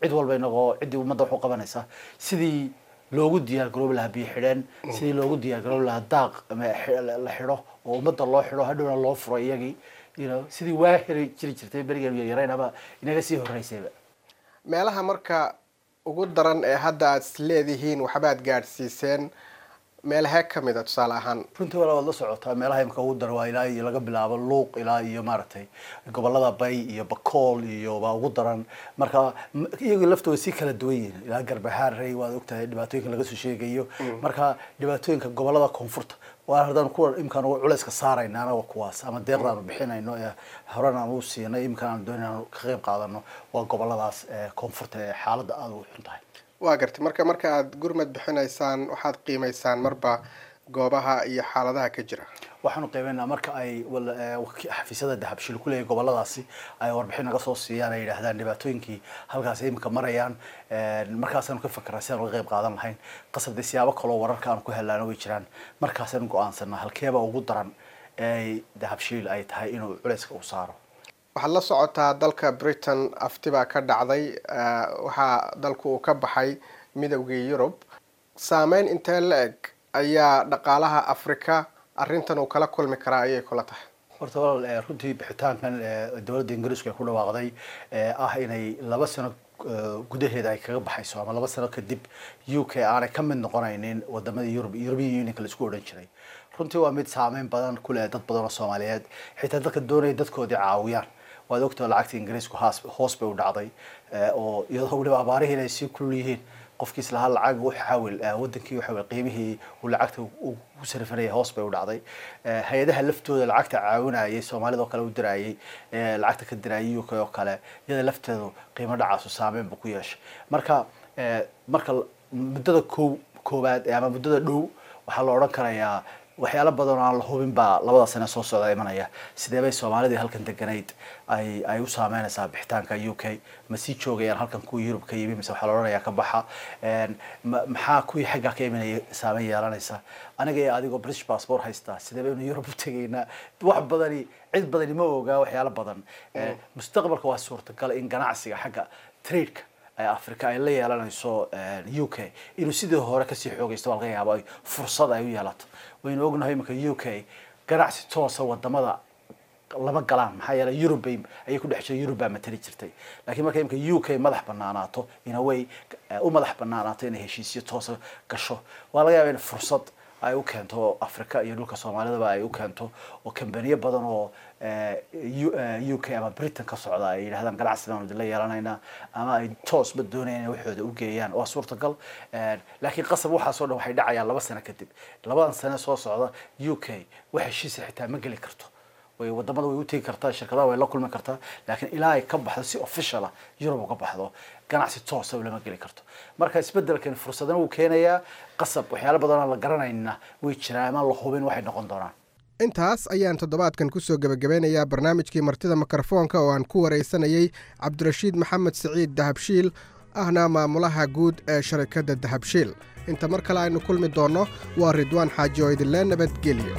cid walba inagoo ciddii ummadda wax u qabanaysa sidii loogu diyaar garoobi lahaa biyo xidheen sidii loogu diyaar garoobi lahaa daaq ama xi- la xidho oo ummadda loo xidho hadhowna loo furo iyagii you know sidii waa heri jiri jirtay berigan yaryaraynaba inaga sii horreysayba meelaha marka ugu daran ee hadda aad is leedihiin waxbaad gaadhsiiseen meelahee ka mid a tusaale ahaan runtii wala waad la socotaa meelaha imika ugu daran waa ilaa iyo laga bilaabo luuq ilaa iyo maaragtay gobolada bay iyo bakool iyo baa ugu daran marka m- iyagu laftooda si kala duwan yihiin ilaa garbahaarey waad ogtahay dhibaatooyinka laga soo sheegayo marka dhibaatooyinka gobolada koonfurta waa haddaan kuwa imkaan ugu culayska saarayna anaga kuwaas ama deeqdaanu bixinayno ee horan aan u siinay imkaan aan doonay aan ka qayb qaadano waa goboladaas ee koonfurta ee xaaladda aada u xun tahay waa gartay marka marka aad gurmad bixinaysaan waxaad qiimaysaan marba goobaha iyo xaaladaha ka jira waxaanu qiimeynaa marka ay wal- ee, waki- xafiisyada dahabshil ku leeyahay goboladaasi ay warbixin naga soo siiyaan ay yidhaahdaan dhibaatooyinkii halkaas ay imika marayaan een, markaasaanu ka fakeraa si aan uga qayb qaadan lahayn qasabdee siyaabo kaloo wararka aanu ku helaano way jiraan markaasaanu go-aansanaa halkeeba ugu daran ee dahabshiil ay tahay inuu culayska u saaro waxaad la socotaa dalka britain afti baa ka dhacday eh, waxaa dalku uu ka baxay midowgii yurub saameyn intee la eg ayaa dhaqaalaha afrika arrintan uu kala kulmi karaa ayay kula tahay horta walaal ee, runtii bixitaankan ee, dowladda ingiriisku ay ku dhawaaqday ee, ah inay laba sano ee, gudaheeda ay kaga baxayso ama laba sano kadib u k aanay ka mid noqonaynin wadamada yurub european unionka la isku odhan jiray runtii waa mid saameyn badan ku leh dad badan oo soomaaliyeed xitaa dadka doonaya dadkoodii caawiyaan waad ogtao lacagta ingiriisku haas- hoos bay u dhacday ee, oo iyadoo weliba abaarihii inay sii kulul yihiin qofkiis lahaa lacag u xawil eh, wadankii u xawil qiimihii uu lacagta u ku sarifanayay hoos bay u dhacday Eh, hay-adaha laftooda lacagta caawinayay soomaalida oo kale u dirayay eh, lacagta ka dirayay UK oo kale iyada lafteedu qiimo dhacaasu saameyn buu ku yeeshay marka eh, marka l- muddada koow koowaad eh, ama muddada dhow waxaa la odhan karayaa waxyaalo badan oo aan la hubin baa labada sane soo socda imanaya sidee bay soomaalidii halkan deganayd ay ay u saameynaysaa bixitaanka u k ma sii joogayaan halkan kuwii yurub ka yimi mise waxaa la odhanayaa ka baxa Een, ma- maxaa kuwii xaggaa ka imanaya saameyn yeelanaysa aniga iyo adigoo british passport haystaa sidee baynu yurub u tegaynaa wax badani cid badani ma ogaa waxyaalo badan Ee, mustaqbalka waa suurtagal in ganacsiga xagga tradeka ee africa ay la yeelanayso u k inuu sidii hore kasii xoogaysto waa laga yaabo ay fursad ay u yeelato waynu ognahay iminka u k ganacsi toosa wadamada lama galaan maxaa yeelay Europe bay ayay ku dhex jirtay Europe baa matali jirtay laakiin marka imika UK madax banaanaato in a way eh, u madax banaanaato inay heshiisyo toosa gasho waa laga yaabaa in fursad ay u keento Afrika iyo dhulka Soomaalidaba ay u keento oo kambaniyo badan oo eh, U- eh, UK ama Britain ka socda ay yidhahdaan ganacsigan la yeelanaynaa ama ay toosba doonayaan inay waxooda u geeyaan waa suurtagal Eh, laakiin qasab waxaasoo dhan waxay dhacayaan laba sano kadib labadan sano soo socda UK wax heshiisa xitaa ma geli karto way wadamada way u tegi kartaa shirkadaha way la kulmi kartaa laakiin ilaa ay ka baxdo si official ah Europe uga baxdo ganacsi toosa lama geli karto marka isbedelkan fursadana wuu keenayaa qasab waxyaalo badan oo la garanayna way jiraan ama la hubin waxay noqon doonaan intaas ayaan toddobaadkan kusoo gebagabeynayaa barnaamijkii martida mikrofoonka oo aan ku waraysanayey cabdirashiid maxamed siciid dahabshiil ahna maamulaha guud ee sharikadda dahabshiil inta mar kale aynu kulmi doonno waa ridwaan xaaji oo idinlee nabadgelyo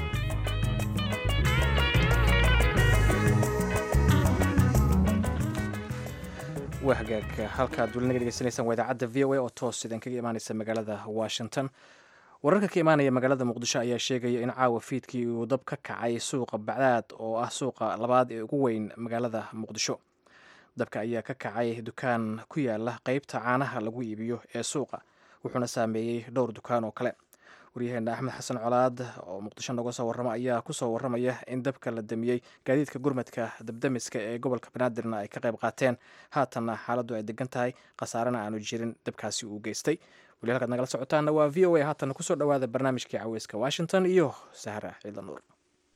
waa hagaag halkaad weli naga dhegeysanaysaan waa idaacadda v o a oo toos idin kaga imaaneysa magaalada washington wararka ka imaanaya magaalada muqdisho ayaa sheegaya in caawa fiidkii uu dab ka kacay suuqa bacdaad oo ah suuqa labaad ee ugu weyn magaalada muqdisho dabka ayaa ka kacay dukaan ku yaala qeybta caanaha lagu iibiyo ee suuqa wuxuuna saameeyey dhowr dukaan oo kale waryaheena axmed xasan colaad oo muqdisho noga soo warrama ayaa kusoo warramaya in dabka la damiyey gaadiidka gurmadka dabdamiska ee gobolka banaadirna ay ka qayb qaateen haatanna xaaladdu ay degan tahay khasaarena aanu jirin dabkaasi uu geystay weli halkaad nagala socotaana waa v o a haatanna kusoo dhowaada barnaamijkii caweyska washington iyo sahra ciidan nuur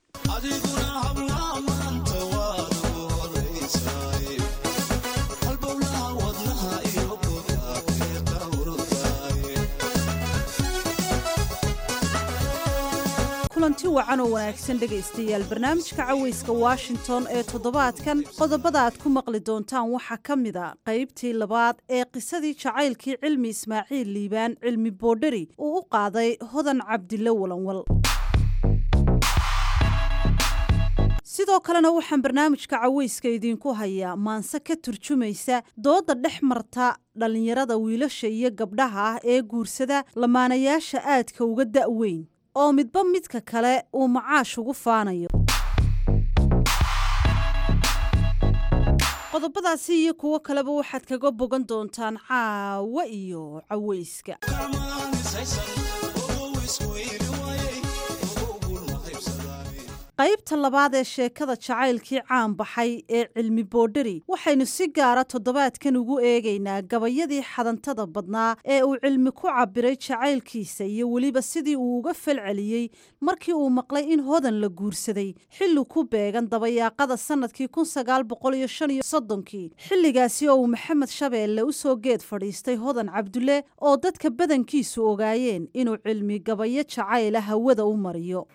kulanti wacan oo wanaagsan dhegaystayaal barnaamijka caweyska washington ee toddobaadkan qodobada aad ku maqli doontaan waxaa ka mid a qaybtii labaad ee qisadii jacaylkii cilmi ismaaciil liibaan cilmi boodheri uu u qaaday hodan cabdille walanwal sidoo kalena waxaan barnaamijka caweyska idiinku hayaa maanse ka turjumaysa dooda dhex marta dhallinyarada wiilasha iyo gabdhaha ah ee guursada lamaanayaasha aadka uga da'weyn oo midba midka kale uu macaash ugu faanayo qodobadaasi iyo kuwo kaleba waxaad kaga bogan doontaan caawa iyo caweyska qaybta labaad ee sheekada jacaylkii caan baxay ee cilmi boodhari waxaynu si gaara toddobaadkan ugu eegaynaa gabayadii xadantada badnaa ee uu cilmi ku cabiray jacaylkiisa iyo weliba sidii uu uga falceliyey markii uu maqlay in hodan la guursaday xilli ku beegan dabayaaqada sannadkii kun sagaal boqol iyo shan iyo soddonkii xilligaasi oo uu maxamed shabeelle u soo geed fadhiistay hodan cabdulle oo dadka badankiisu ogaayeen inuu cilmi gabayo jacayla hawada u mariyo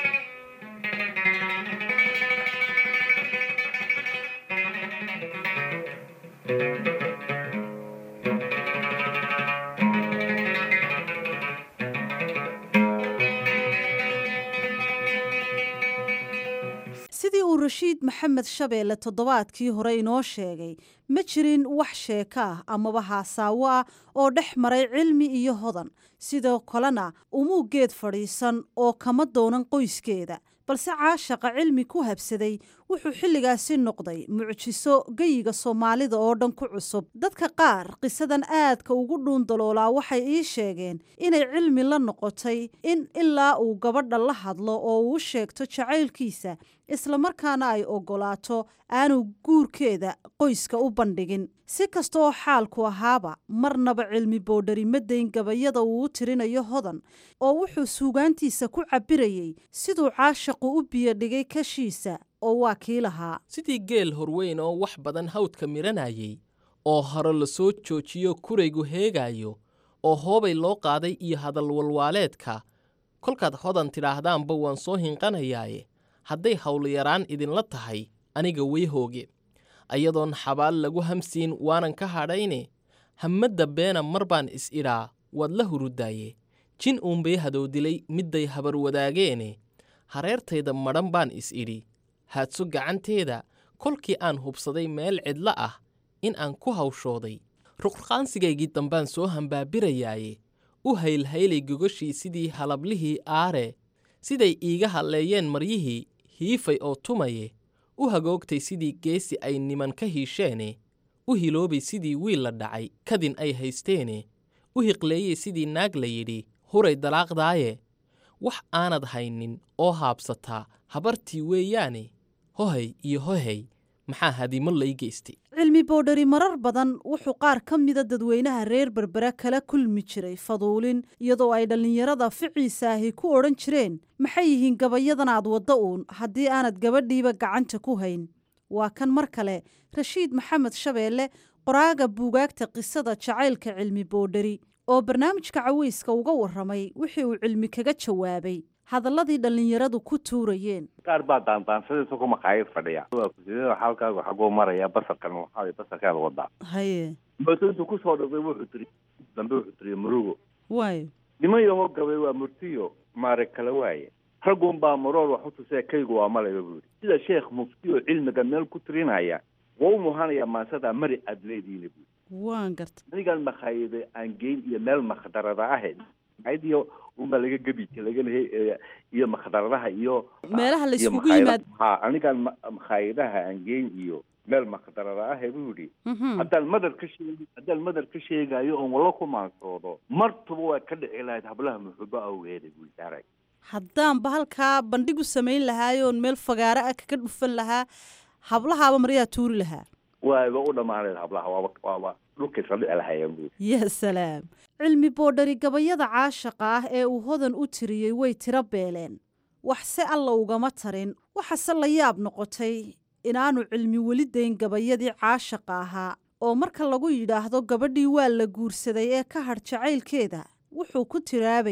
sidii uu rashiid maxamed shabeelle toddobaadkii hore inoo sheegay ma jirin wax sheeko ah amaba haasaawo ah oo dhex maray cilmi iyo hodan sidoo kalena umuu geed fadhiisan oo kama doonan qoyskeeda balse caashaqa cilmi ku habsaday wuxuu xilligaasi noqday mucjiso geyiga soomaalida oo dhan ku cusub dadka qaar qisadan aadka ugu dhuundaloolaa waxay ii sheegeen inay cilmi la noqotay in ilaa uu gabadha la hadlo oo uu sheegto jacaylkiisa islamarkaana ay oggolaato aanu guurkeeda qoyska u bandhigin si kasta oo xaalku ahaaba marnaba cilmi boodhari ma dayn gabayada uu u tirinayo hodan oo wuxuu suugaantiisa ku cabbirayey siduu caashaqu u biyodhigay kashiisa oo waa kii lahaa sidii geel horweyn oo wax badan hawdka miranayay oo hore la soo joojiyo kuraygu heegaayo oo hoobay loo qaaday iyo hadal walwaaleedka kolkaad hodan tidhaahdaanba waan soo hinqanayaaye hadday howlyaraan idinla tahay aniga way hooge ayadoon xabaal lagu hamsiin waanan ka hadhayne hammadda beena mar baan is-idhaa waad la hurudaaye jin uunbay hadowdilay midday habar wadaageene hareertayda madhan baan is-idhi haadso gacanteeda kolkii aan hubsaday meel cidla ah in aan ku hawshooday ruqrqaansigaygii dambaan soo hambaabirayaaye u haylhaylay gogashii sidii halablihii aare siday iiga hadleeyeen maryihii hiifay oo tumaye u hagoogtay sidii geesi ay niman ka hiisheene u hiloobay sidii wiil la dhacay kadin ay haysteene u hiqleeyey sidii naag la yidhi huray dalaaqdaaye wax aanad haynin oo haabsataa habartii weeyaane hohay iyo hohay maxaa hadimo lay geystay cilmi boodhari marar badan wuxuu qaar ka mida dadweynaha reer berbere kala kulmi jiray faduulin iyadoo ay dhallinyarada ficiisa ahi ku odhan jireen maxay yihiin gabayadan aad wadda uun haddii aanad gabadhiiba gacanta ku hayn waa kan mar kale rashiid maxamed shabeelle qoraaga buugaagta qisada jacaylka cilmi boodhari oo barnaamijka caweyska uga warramay wixii uu cilmi kaga jawaabay hadalladii dhallinyaradu ku tuurayeen qaar baa daandaansadaysa ku maqaayad fadhiya waa kusidada xaalkaagu xaguu maraya basarkan waxaa basarkaada wadaa haye mootointu kusoo dhaqday wuxuu tiri dambe wuxuu tiri murugo waayo niman yahoo gabay waa murtiyo maare kala waaye raggun baa maroor wax u tusee kaygu waa malayba buu yidhi sida sheekh mufti oo cilmiga meel ku tirinaya waa u muhanaya maasada mari aad leediina buu waan garta anigan makhaayada aan geyn iyo meel makhdarada ahayd makhaayadiyo unbaa laga gebi laga lehe iyo makhdaradaha iyo meelaha la iyo isugu makhaayada- yimaad ha anigan ma- makhaayadaha aan geyn iyo meel makhdarada ahe buu yidhi haddaan madar ka sheeg haddaan madar ka sheegayo oon walla ku maansoodo martuba waa ka dhici lahayd hablaha muxubo awgeeda buu saaray haddaanba halkaa bandhigu samayn lahaayoon meel fagaaro ah kaga dhufan lahaa hablahaaba maryaa tuuri lahaa waaba u dhammaanayd hablaha waaba waaba dhulkay sadhici lahayeen buu ya salaam cilmi boodhari gabayada caashaqa ah ee uu hodan u tiriyey way tiro beeleen waxse alla ugama tarin waxase la yaab noqotay inaanu cilmi weli dayn gabayadii caashaqa ahaa oo marka lagu yidhaahdo gabadhii waa la guursaday ee ka hadh jacaylkeeda wuxuu ku tiraabayey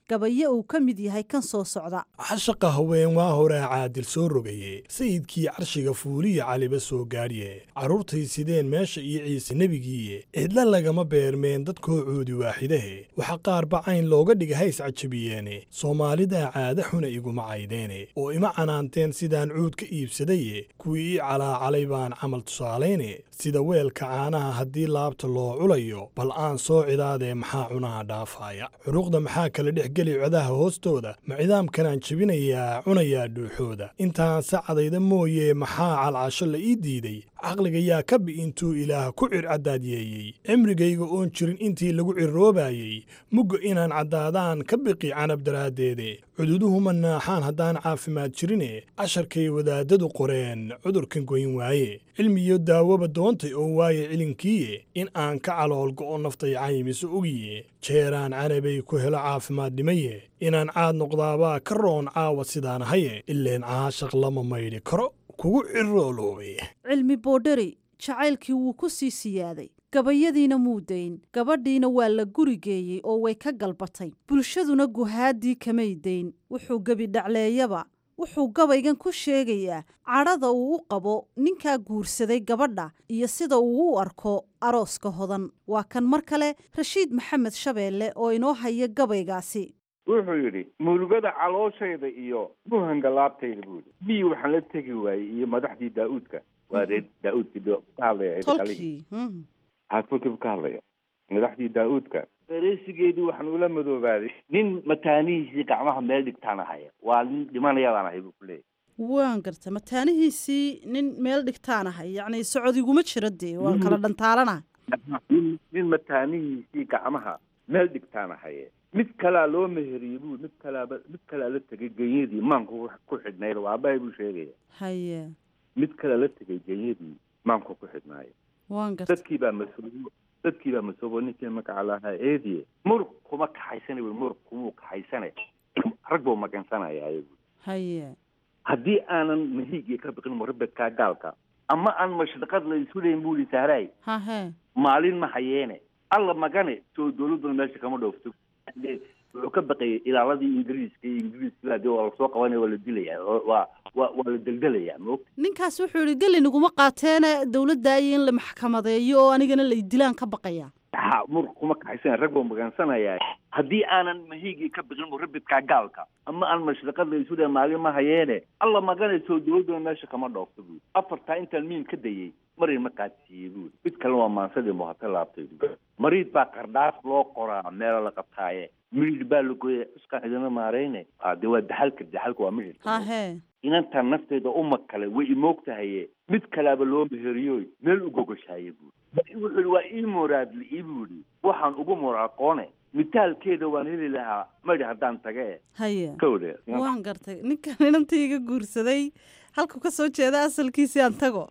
gabayo uu ka mid yahay kan soo socda cashaqa haween waa horaa caadil soo rogaye sayidkii carshiga fuuliya caliba soo gaadhiye carruurtay sideen meesha iyo ciise nebigiiye cidla lagama beermeen dadkoo coodi waaxidahe waxa qaar bacayn looga dhiga hays cajabiyeene soomaalidaa caada xuna iguma caydeene oo ima canaanteen sidaan cuud ka iibsadaye kuwii ii calaacalay baan camal tusaalayne sida weelka caanaha haddii laabta loo culayo bal aan soo cidaadee maxaa cunaha dhaafaaya curuqda maxaa kala dhex geli codaha hoostooda ma cidaamkanaan jebinayaa cunayaa dhuuxooda intaan sacadayda mooye maxaa calcasho la ii diiday caqliga yaa ka bi intuu ilaah ku circaddaadyeeyey cimrigayga oon jirin intii lagu cirroobayey mugga inaan caddaadaan ka biqi canab daraaddeede cududuhu ma naaxaan haddaan caafimaad jirine casharkay wadaadadu qoreen cudurkan goyn waaye cilmiyo daawoba doontay oo waaye cilinkiiye in aan ka calool go'o naftay caymiso ogiye jeeraan canabay ku helo caafimaad dhimaye inaan caad noqdaabaa ka roon caawa sidaan haye ileen caashaq lama maydhi karo kugu cirooloobe cilmi boodheri jacaylkii wuu ku sii siyaaday gabayadiina muu dayn gabadhiina waa la guri geeyey oo way ka galbatay bulshaduna guhaaddii kamay dayn wuxuu gebi dhacleeyaba wuxuu gabaygan ku sheegayaa cadhada uu u qabo ninkaa guursaday gabadha iyo sida uu u arko arooska hodan waa kan mar kale rashiid maxamed shabeelle oo inoo haya gabaygaasi wuxuu yidhi murugada calooshayda iyo muhanga laabtayda buu yidhi biyi waxaan la tegi waayey iyo madaxdii daa'uudka waa reer daa'uudkii ka hadlaya tolkii xaafurkiibu ka hadlaya madaxdii daa'uudka dareysigeedii waxaan ula madoobaaday nin mataanihiisii gacmaha meel dhigtaan ahaya waa nin dhimanayabaan ahay buu ku leeyahy waan garta mataanihiisii nin meel dhigtaan ahay yacni socodiguma jiro dee waan kala dhantaalana nin nin mataanihiisii gacmaha meel dhigtaan ahaye mid kalaa loo meheriyey buu mid kalaaba mid kalaa la tegay genyadii maanku ku xidhnayd waabahay buu sheegaya haye mid kalaa la tegay genyadii maanku ku xidhnaayo waan garta dadkii baa masoobo dadkii baa masoobo ninkii magaca lahaa eediye murug kuma kaxaysana wy murug kumuu kaxaysane rag buu magansanaya ayagu haye haddii aanan mahiigii ka biqin murabedkaa gaalka ama aan mashriqad la isu leyn buu li sahraay hahe maalin ma hayeene alla magane soo dowladuna meesha kama dhoofto wuxuu ka baqayay ilaaladii ingiriiska iyo ingiriiska hadii waa lasoo qabanaya waa la dilaya waa waa waa la deldelaya maogta ninkaas wuxuu yihi gelin iguma qaateene dowladda iyo in la maxkamadeeyo oo anigana la idilaan ka baqaya ha mur kuma kaxaysan rag buu magansanaya haddii aanan mahiigii ka biqin murabidkaa gaalka ama aan mashriqad la isu dhe maalin ma hayeene alla maganayso dowladuna meesha kama dhoofto buuri afartaa intaan miin ka dayey marin ma qaadsiiyey buuri mid kalena waa maansadii muhata laabtay buuri mariid baa qardhaaf loo qoraa meelo la qabtaaye midhidh baa la gooya iskaan idina maarayne de waa daxalka daxalka waa midhidh hahe inantaan nafteeda uma kale way imoogtahaye mid kalaaba loo meheriyoy meel u gogoshaye buuri wuxuu yihi waa ii moraadli ii buuri waxaan ugu moraaqoone mitaalkeeda waan heli lahaa madhi haddaan tage haye kawde waan gartay ninkan inantii iga guursaday halku ka soo jeeda asalkiisii aan tago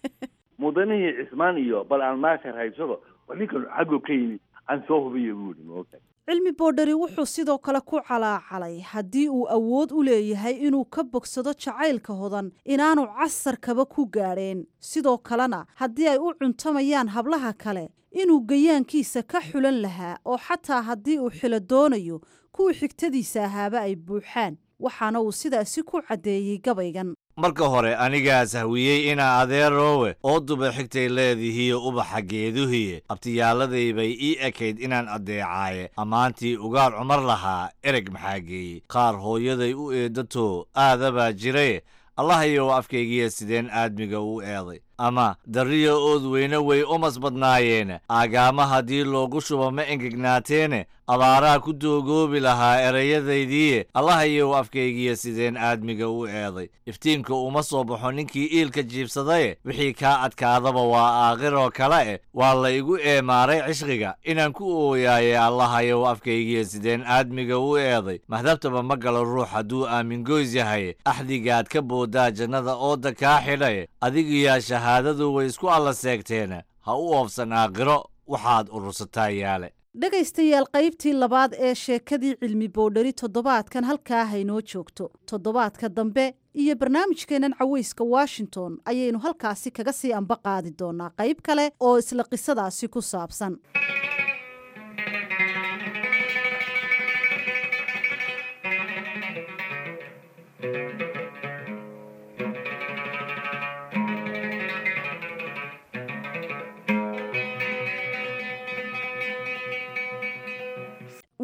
mudanihii cismaan iyo bal aan maashar haybsado waa ninkan xaggo ka yimid aan soo hubiyo buuri maogta cilmi boodhari wuxuu sidoo kale ku calaacalay haddii uu awood u leeyahay inuu ka bogsado jacaylka hodan inaanu casarkaba ku gaadheen sidoo kalena haddii ay u cuntamayaan hablaha kale inuu gayaankiisa ka xulan lahaa oo xataa haddii uu xilo doonayo kuwii xigtadiisa ahaaba ay buuxaan waxaana uu sidaasi ku caddeeyey gabaygan marka hore anigaa sahwiyey inaa adeeroowe oo duba xigtay leedihiiyo ubaxa geeduhiye abtiyaaladay bay ii ekayd inaan addeecaaye ammaantii ugaar cumar lahaa ereg maxaa geeyey qaar hooyaday u eedato aadabaa jiraye allahayow afkaygiya sideen aadmiga u eeday ama darriya ood weyne way umas badnaayeene aagaama haddii loogu shubo ma engegnaateene abaaraa ku doogoobi lahaa erayadaydiiye allahayow afkaygiya sideen aadmiga u eeday iftiinka uma soo baxo ninkii iilka jiibsadaye wixii kaa adkaadaba waa aakhiroo kale eh waa la igu eemaaray cishqiga inaan ku ooyaaye allahayow afkaygiya sideen aadmiga u eeday mahdabtaba ma galo ruux hadduu aamingoys yahay axdigaad ka boodaa jannada ooda kaa xidhaye adigiyaa shahaadadu way isku alla seegteene ha u oofsan aakhiro waxaad urursataa yaale dhegaystayaal qaybtii labaad ee sheekadii cilmi boodhari toddobaadkan halkaa haynoo joogto toddobaadka dambe iyo barnaamijkeennan cawayska washington ayaynu halkaasi kaga sii amba qaadi doonaa qayb kale oo isla qisadaasi ku saabsan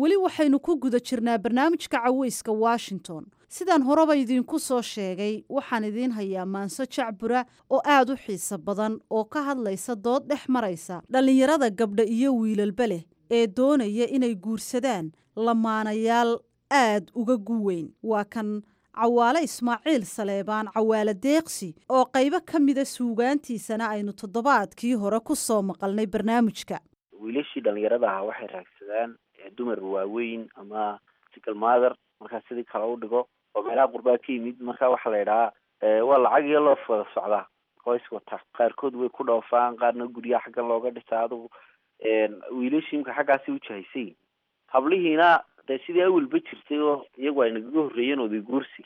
weli waxaynu ku guda jirnaa barnaamijka caweyska washington sidaan horeba idiinku soo sheegay waxaan idiin hayaa maanso jacbura oo aad u xiiso badan oo ka hadlaysa dood dhex maraysa dhallinyarada gabdha iyo wiilalba leh ee doonaya inay guursadaan lamaanayaal aad uga guweyn waa kan cawaale ismaaciil saleebaan cawaale deeqsi oo qaybo ka mida suugaantiisana aynu toddobaadkii hore ku soo maqalnay barnaamijka wiilashii dhalinyarada ahaa waxay raagsadaan dumar waaweyn ama single mother markaa sidii kale u dhigo oo meelaha qurbaa ka yimid marka waxaa la idhahaa waa lacag iyo loof wada socdaa qoys wata qaarkood way ku dhoofaan qaarna guryaha xaggan looga dhisaa adugu wiilashii imka xaggaasi ujahaysay hablihiina dee sidii awalba jirtay oo iyagu ay nagaga horreeyeen oday guursi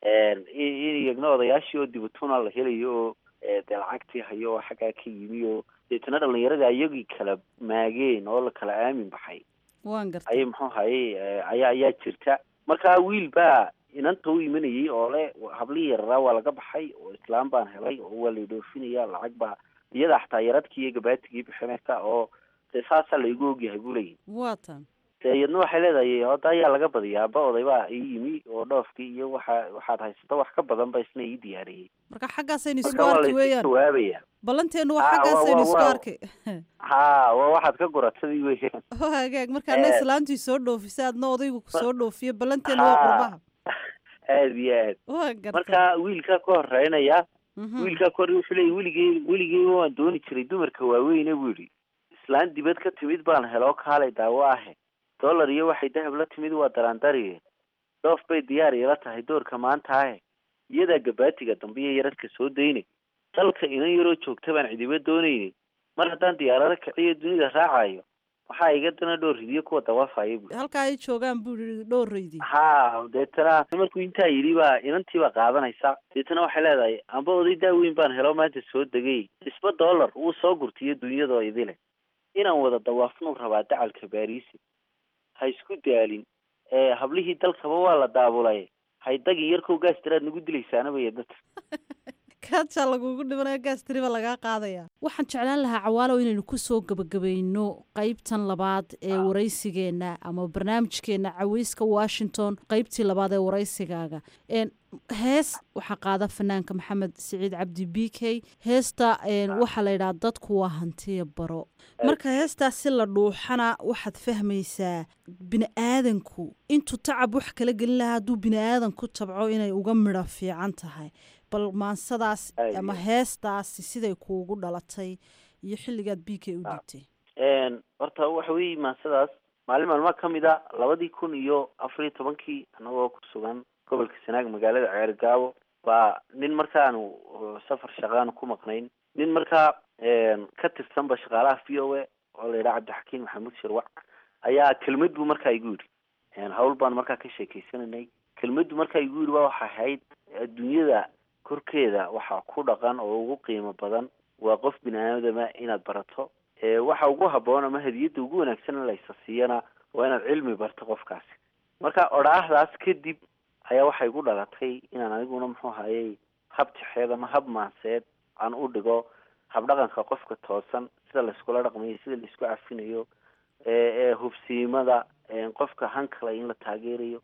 in iyagna odayaashii oo dibatuna la helayo oo dee lacagtii hayo oo xaggaa ka yimi oo deetana dhalinyaradii ayagii kala maageen oo la kala aamin baxay waan gartay ayay muxuu hayay ayaa ayaa jirta marka wiil baa inanta u imanayay oo le hablihii yararaa waa laga baxay oo islaam baan helay oo waa la dhoofinaya lacag baa iyada xataa yaradkii iyo gabaatigii bixinaysa oo dee saasaa laygu ogyahay buu leeyahy waa tan dee iyadna waxay leedahay hadda ayaa laga badiyaa aba oday baa ii yimi oo dhoofkii iyo waxa waxaad haysata wax ka badan ba isna ii diyaariyey marka xaggaasaynu isku marka waa arki laysu weeyaan jawaabaya ballanteenu waa Ah, waa- xaggaasaynu waa- isku waa- arki ha waa waxaad ka guratadii weeyaan oo hagaag markaana Eh. islaantii soo dhoofisa adna odaygu soo dhoofiyo ballanteenu waa qurbaha aad iyo aad waa gartay marka wiilkaa ka horeynaya Mhm. wiilkaa ka hore wuxuu leeyay weligey weligey waan dooni jiray dumarka waaweyne buu yidhi islaan dibad ka timid baan heloo kaalay daawo ahe dollar iyo waxay dahab la timid waa daraandariye dhoof bay diyaar ila tahay doorka maanta ahe iyadaa gabaatiga dambe iyo yaradka soo daynay dalka inan yaroo joogta baan cidiba doonaynin mar haddaan diyaarado kiciyo dunida raacayo waxaa iga dana dhowr ridiyo kuwa dawaafaya bu halkaa ay joogaan buu yidhi dhowraydii ha deetana markuu intaa yidhi baa inantiiba qaadanaysa deetana waxay leedahay amba oday daaweyn baan helo maanta soo degay isba dollar wuu soo gurtiyo dunyadoo idile inaan wada dawaafnuu rabaa dacalka baariisi ha isku daalin ee hablihii dalkaba waa la daabulay haydagin yarkow gaas daraad nagu dilaysaana bay dadka kaajaa lagugu dhibanayo gaas tiriba lagaa qaadaya waxaan jeclaan lahaa cawaalow inaynu kusoo gebagabayno qaybtan labaad ee waraysigeenna ama barnaamijkeenna caweyska washington qaybtii labaad ee waraysigaaga Een, hees waxaa qaada fanaanka maxamed siciid cabdi b k heesta een, waxaa la yidhaha dadku waa hantiya baro marka heestaas si la dhuuxana waxaad fahmaysaa bini aadanku intuu tacab wax kala gelin lahaa hadduu bini aadan ku tabco inay uga midho fiican tahay bal maansadaas Aad ama iyo. heestaasi siday kuugu dhalatay iyo xilligaad b k u dhigtay Een, horta waxa weeye maasadaas maalin maalmaha ka mid a labadii kun iyo afar iyo tobankii anagoo ku sugan gobolka sanaag magaalada ceergaabo baa nin markaanu uh, safar shaqaanu ku maqnayn nin markaa een, ka tirsanba shaqaalaha v o a oo la yidhaha cabdixakiin maxamuud shirwac ayaa kelmad buu markaa igu yidhi Een, hawl baan markaa ka sheekeysananay kelmaddu markaa igu yidhi waa waxay ahayd adduunyada korkeeda waxaa ku dhaqan oo ugu qiimo badan waa qof bini aadama inaad barato ee waxa ugu habboon ama hadiyadda ugu wanaagsan in laysa siiyana waa inaad cilmi barto qofkaasi marka odhaahdaas kadib ayaa waxay igu dhalatay inaan aniguna muxuu hayay hab tixeed ama hab maanseed aan u dhigo habdhaqanka qofka toosan sida layskula dhaqmayo sida laisku cafinayo ee ee hubsiimada ee qofka hankale in la taageerayo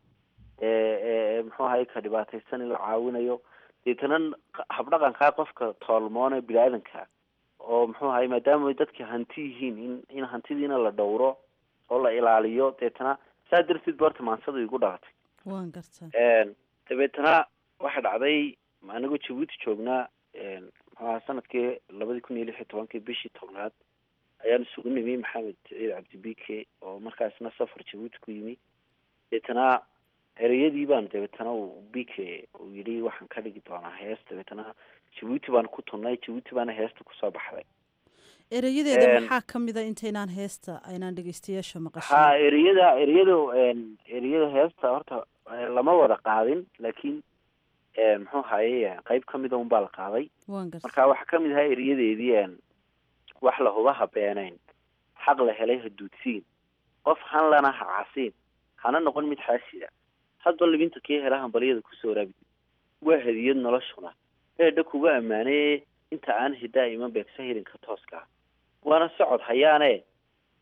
ee ee muxuu ahay ka dhibaataysan in la caawinayo deetana habdhaqankaa qofka toolmoone bini-aadanka oo muxuu ahay maadaama ay dadka hanti yihiin in in hantidiina la dhowro oo la ilaaliyo deetana saa darteed ba horta maansadu igu dhalatay waan gartaa Een, dabeetana waxa dhacday anigoo jabuuti joognaa een, muxuu ahaa sanadkii labadii kun iyo lix iyo tobankii bishii tobnaad ayaan isugu nimi maxamed ciid cabdi bike oo markaasna safar jabuuti ku yimi deetana ereyadii baan dabeetana uu bike uu yidhi waxaan ka dhigi doonaa hees dabeetana jabuuti baan ku tunnay jabuuti baana heesta kusoo baxday erayadeeda Een, maxaa ka mid a intaynaan heesta aynaan dhegeystayaasha maqashin ha ereyada ereyada een, ereyada heesta horta eh, lama wada qaadin laakiin eh, muxuu haye qeyb kamida un baa la qaaday waan gartaa marka waxaa kamid ahaa ereyadeedii een, wax la huba ha beenayn xaq la helay ha duudsiin qof han lana ha casiin hana noqon mid xaasida hadba libinta kii hela hambalyada kusoo rabi waa hadiyad noloshuna eedha kuga ammaanee inta aan hidaa iman beegsa hirinka tooska ah waana socod hayaane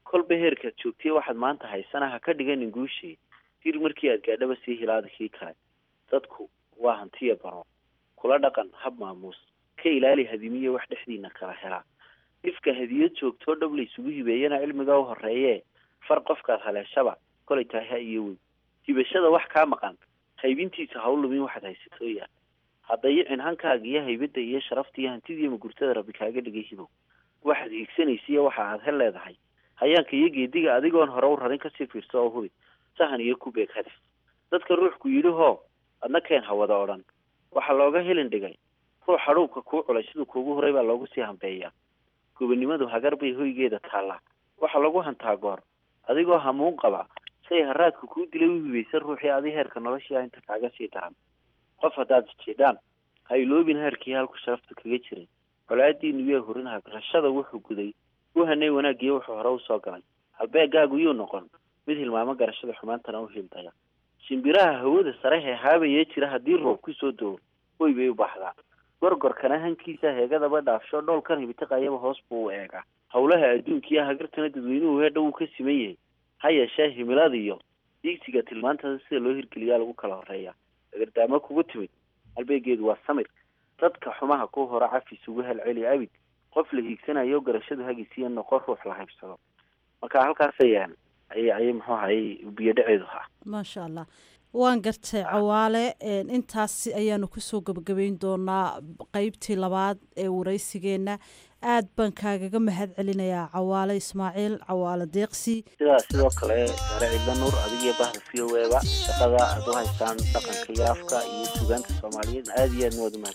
kolba heerkaad joogtay waxaad maanta haysana ha ka dhiganin guushii dir markii aad gaadhaba sii hilaada kii kale dadku waa hantiya baro kula dhaqan hab maamuus ka ilaali hadimiye wax dhexdiina kala helaa ifka hadiyad joogtoo dhab la isugu hibeeyana cilmiga u horeeye far qofkaad haleeshaba kolay tahay ha iyo weyn hibashada wax kaa maqan haybintiisa ha u lumin waxaad haysatooya haddayicin hankaaga iyo haybadda iyo sharafta iyo hantidii magurtada rabbi kaaga dhigay hibow waxaad hiigsanaysa iyo waxa aad hel leedahay hayaanka iyo geediga adigoon hore u rarin kasii fiirso oo hubi sahan iyo ku beeg hadaf dadka ruuxku yidhi hoo adna keen hawada odhan waxaa looga helin dhigay ruux hadhuubka kuu culay siduu kuugu horay baa loogu sii hambeeyaa gobonimadu hagar bay hoygeeda taallaa waxaa lagu hantaa goor adigoo hamuun qaba say haraadka kuu dilay u hibaysan ruuxii adi heerka noloshia inta kaaga sii daran qof haddaad jijiidhaan ha iloobin heerkii halku sharafta kaga jiray colaadiinu yee hurinaha garashada wuxuu guday u hanay wanaagiyo wuxuu hore usoo galay halbeegaagu yuu noqon mid hilmaamo garashada xumaantana u hildaya shimbiraha hawada sare hee haabayee jira haddii roob kusoo doo way bay u baxdaa gorgorkana hankiisa heegadaba dhaafsho dhoolkan hibitiqayaba hoos buu u eegaa howlaha adduunkiiyo hagartana dadweynuhu heedha wuu ka siman yahay ha yeeshee himilada iyo diigsiga tilmaantada sida loo hirgeliyaa lagu kala horeeya dagardaamo kugu timid halbeegeedu waa samir dadka xumaha ku hora cafis ugu helceli abid qof la hiigsanayo garashadu hagisiiya noqon ruux la haybsado marka halkaas ayaan ayay ayay muxuu ahayy biyo dhaceedu ha maasha allah waan gartay cawaale intaas ayaanu kusoo gebagabeyn doonaa qeybtii labaad ee waraysigeenna aad baan kaagaga mahad celinayaa cawaale ismaaciil cawaale deeqsi sidaa sidoo kale sare cidla nuur adigiyo bahda v o eba shaqada aad u haysaan dhaqanka iyo afka iyo sugaanta soomaaliyeed aada iyo aadna waad u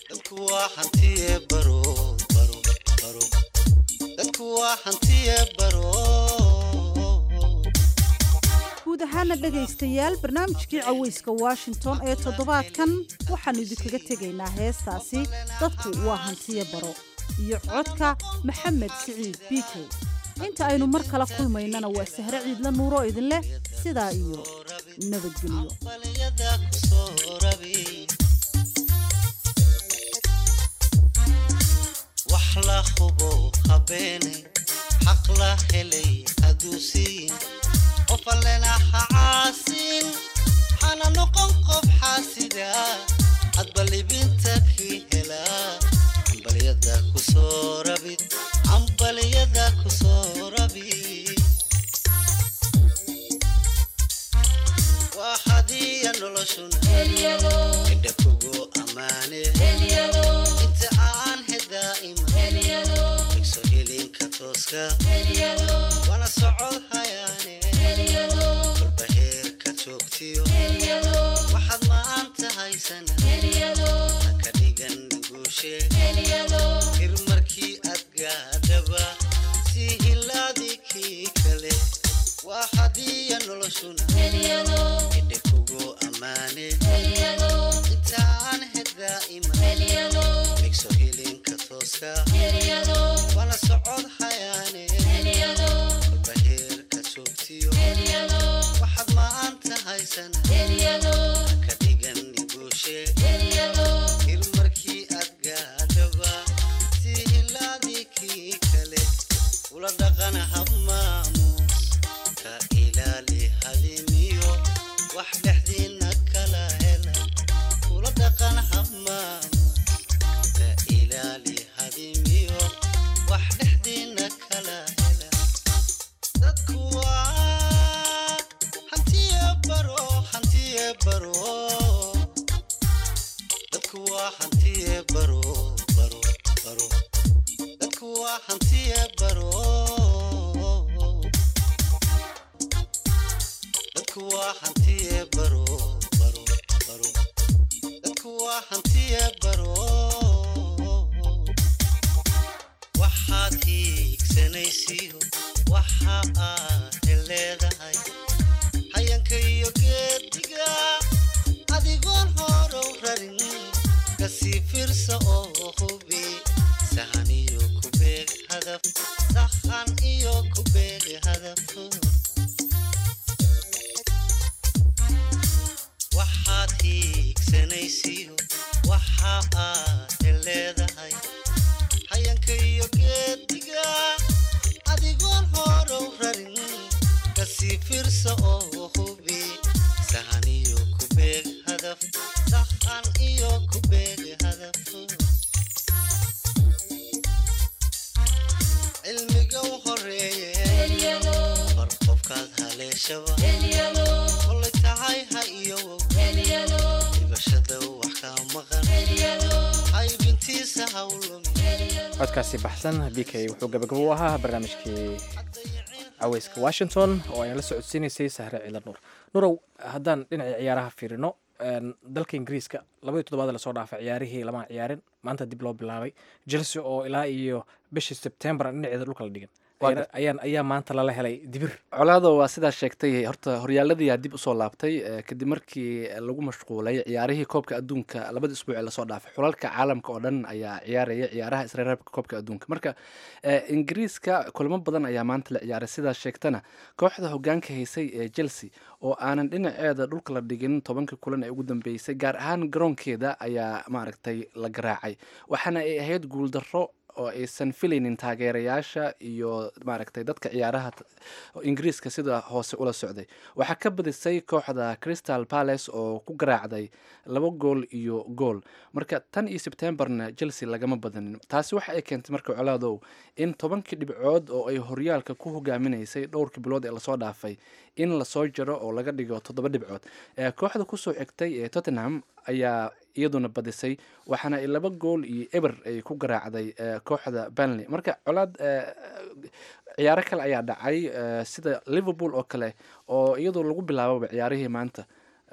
guud ahaana dhegaystayaal barnaamijkii caweyska washington ee toddobaadkan waxaannu idinkaga tegaynaa heestaasi dadku waa hantiya baro iyo codka maxamed siciid biikey inta aynu mar kala kulmaynana waa sahre ciidla nuuro idin leh sidaa iyo nabadgelyo qof allena ha caasin hana noqon qof xaasida hadba libinta kii helaa cambaliyada kusoo rabid cambaliyada kusoo rabid waa hadiya noloshuna indha kugu ammaane inta aan hedaa'ima igso helinka tooska wana socod hayaane kolba heerka joogtiyo waxaad maanta haysana haka dhigan guushe hir markii aad gaadhaba si hilaadii kii kale waa hadiya noloshuna idhe kugu ammaane intaan hedaa'ima igso hilinka tooska wana socod hayaane kolba heerka joogtiyo waxaad maanta haysana haka dhigan guushe hir markii aad gaadhaba si hilaadii kii kale ula dhaqan hab maamuus ka ilaali hadimiyo wax dhexdiina kala hela ula dhaqan hab maamuus ka ilaali hadimiyo wax dhexdiina kala hela dadku waa hantiye baro hantiye baro dadku waa hantiye baro baro baro dadku waa hantiye baro dadku waa hantiye baro baro baro dadku waa hantiye baro waxaad hiigsanaysiyo waxa aad leedahay hayanka iyo geediga adigoon horow rarin kasii firsa oo hubi sahan iyo kubeeg hadaf sahan iyo kubeeg hadaf waxaad hiigsanaysiyo waxa aad leedahay hayanka iyo geediga adigoon horow rarin sii fiirsa oo hubi sahan iyo ku beeg hadaf sahan iyo ku beeg hadaf cilmiga u horeeye bar qofkaad haleeshaba kolay tahay ha iyowow dhibashada wax kaa maqan haybintiisa hawlumi codkaasi baxsan b k wuxuu gabagabo u ahaa barnaamijkii caweyska washington oo ayna la socodsiinaysay sahre ciidan nuur nurow haddaan dhinaca ciyaaraha fiirino dalka ingiriiska labadii toddobaad lasoo dhaafay ciyaarihii lama ciyaarin maanta dib loo bilaabay chelsea oo ilaa iyo bishii sebtembar dhinaceeda dhulka la dhigan ayaan ayaa maanta lala helay dibir colaado waa sidaa sheegtay horta horyaaladiyaa dib usoo laabtay kadib markii lagu mashquulay ciyaarihii koobka adduunka labada isbuuc ee lasoo dhaafay xulalka caalamka oo dhan ayaa ciyaaraya ciyaaraha isreereebka koobka adduunka marka ingiriiska kulamo badan ayaa maanta la ciyaaray sidaa sheegtana kooxda hogaanka haysay ee chelsea oo aanan dhinaceeda dhulka la dhigin tobankii kulan ee ugu dambeysay gaar ahaan garoonkeeda ayaa maaragtay la garaacay waxaana ay ahayd guuldarro oo aysan filaynin taageerayaasha iyo maaragtay dadka ciyaaraha ingiriiska sida hoose ula socday waxaa ka badisay kooxda crystal palace oo ku garaacday laba gool iyo gool marka tan iyo sebtembarna chelsea lagama badanin taasi waxa ay keentay marka colaadow in tobankii dhibcood oo ay horyaalka ku hogaaminaysay dhowrkii bilood ee lasoo dhaafay in lasoo jaro oo laga dhigo toddoba dhibcood kooxda kusoo xigtay ee tottenham ayaa iyaduna badisay waxaana ay laba gool iyo eber ay ku garaacday kooxda banley marka colaad ciyaaro kale ayaa dhacay sida liverpool oo kale oo iyadoo lagu bilaababa ciyaarihii maanta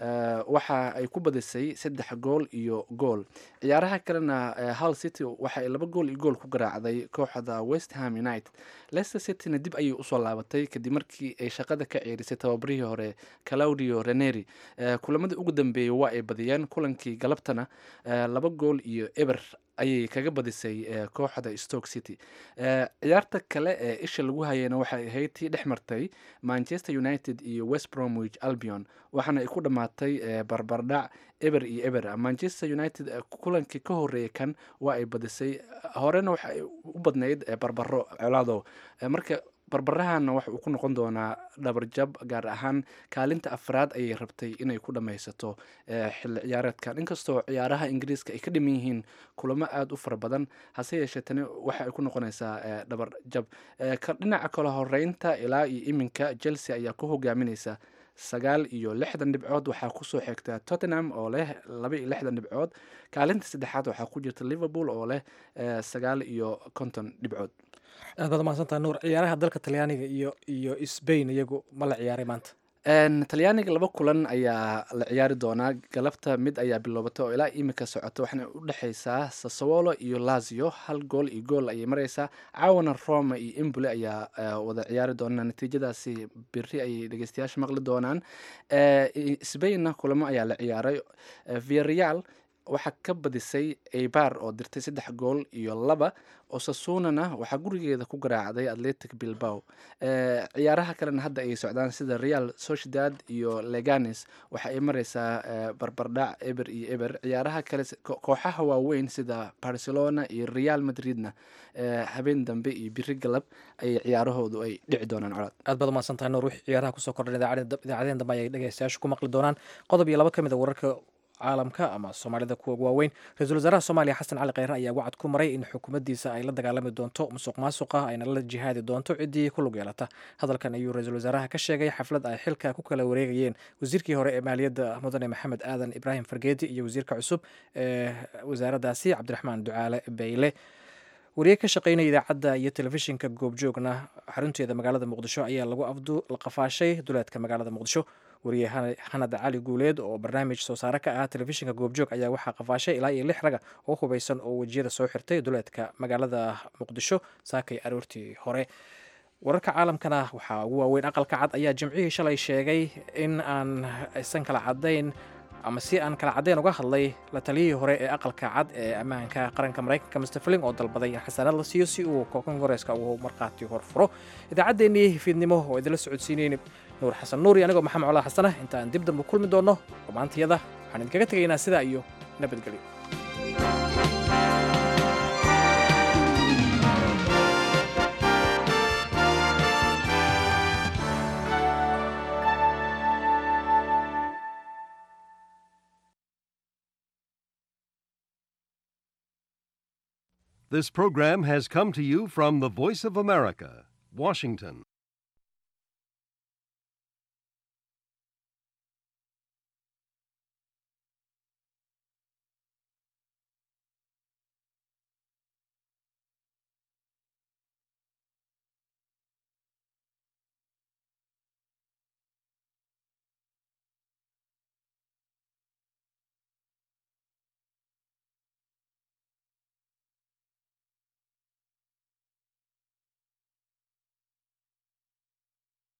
waxa ay ku badisay saddex gool iyo gool ciyaaraha kalena hull city waxa ay laba gool iyo gool ku garaacday kooxda west ham united leicester cityna dib ayay usoo laabatay kadib markii ay shaqada ka ceerisay tababarihii hore claudio reneri kulamadii ugu dambeeyey waa ay badiyeen kulankii galabtana laba gool iyo eber ayay kaga badisay kooxda stoke city ciyaarta kale ee isha lagu hayeyna waxay ahayd tii dhex martay manchester united iyo west bromwich albion waxaana ay ku dhammaatay barbardhac eber iyo eber manchester united kulankii ka horeeyay kan waa ay badisay horena waxa ay u badnayd barbaro colaado marka barbarahanna waxa uu ku noqon doonaa dhabarjab gaar ahaan kaalinta afraad ayay rabtay inay ku dhammaysato xilli ciyaareedkan inkastoo ciyaaraha ingiriiska ay ka dhiman yihiin kulamo aada u fara badan hase yeeshee tani waxa ay ku noqonaysaa dhabarjab dhinaca kale horeynta ilaa iyo iminka chelsea ayaa ku hogaaminaysa sagaal iyo lixdan dhibcood waxaa kusoo xigta tottenham oo leh laba iyo lixdan dhibcood kaalinta saddexaad waxaa ku jirta liverpool oo leh sagaal iyo konton dhibcood aad baad mahadsantaha nuur ciyaaraha dalka talyaaniga iyo iyo sbain iyagu ma la ciyaaray maanta talyaaniga laba kulan ayaa la ciyaari doonaa galabta mid ayaa biloobatay oo ilaa imika socota waxaana u dhexeysaa sasawolo iyo lazio hal gool iyo gool ayay mareysaa caawana roma iyo embole ayaa wada ciyaari doonaa natiijadaasi beri ayay dhegeystayaasha maqli doonaan sbainna kulamo ayaa la ciyaaray viareal waxaa ka badisay eibar oo dirtay saddex gool iyo laba osasunana waxaa gurigeeda ku garaacday atletic bilbao ciyaaraha kalena hadda ay socdaan sida real sociedad iyo leganes waxa ay mareysaa barbardhac eber iyo eber ciyaaraha kale kooxaha waaweyn sida barcelona iyo real madridna habeen dambe iyo biri galab ayay ciyaarahoodu ay dhici doonaan colaad aad baad umahadsantahay nuur wixii ciyaaraha kusoo kordhan idaacadeen dambe ayay dhegeystayaashu ku maqli doonaan qodob iyo laba ka mid a wararka caalamka ama soomaalida kuwa waaweyn ra-iisul wasaaraha soomaaliya xasan cali kheyre ayaa wacad ku maray in xukuumaddiisa ay la dagaalami doonto musuq maasuqa ayna la jihaadi doonto ciddii ku lug yeelata hadalkan ayuu ra-iisul wasaaraha ka sheegay xaflad ay xilka ku kala wareegayeen wasiirkii hore ee maaliyadda mudane maxamed aadan ibraahim fargeedi iyo wasiirka cusub ee wasaaraddaasi cabdiraxmaan ducaale bayle wariye ka shaqeynaya idaacadda iyo telefishinka goobjoogna xarunteeda magaalada muqdisho ayaa lagu afdu qafaashay duleedka magaalada muqdisho wariye hanad cali guuleed oo barnaamij soo saare ka ah telefishinka goobjoog ayaa waxaa qafaashay ilaa iyo lix raga oo hubeysan oo wejiyada soo xirtay duleedka magaalada muqdisho saakay aroortii hore wararka caalamkana waxaa ugu waaweyn aqalka cad ayaa jimcihii shalay sheegay in aan aysan kala cadayn ama si aan kala caddeyn uga hadlay la taliyihii hore ee aqalka cad ee ammaanka qaranka maraykanka mr fling oo dalbaday in xasanad la siiyo si uu kongareeska uu markhaati horfuro idaacaddeenii fiidnimo oo idinla socodsiinayna nuur xasan nuur iyo anigoo maxamed colaa xasana intaan dib dambe kulmi doonno dhammaantiyada waxaan idinkaga tegaynaa sidaa iyo nabadgelyo This program has come to you from the Voice of America, Washington.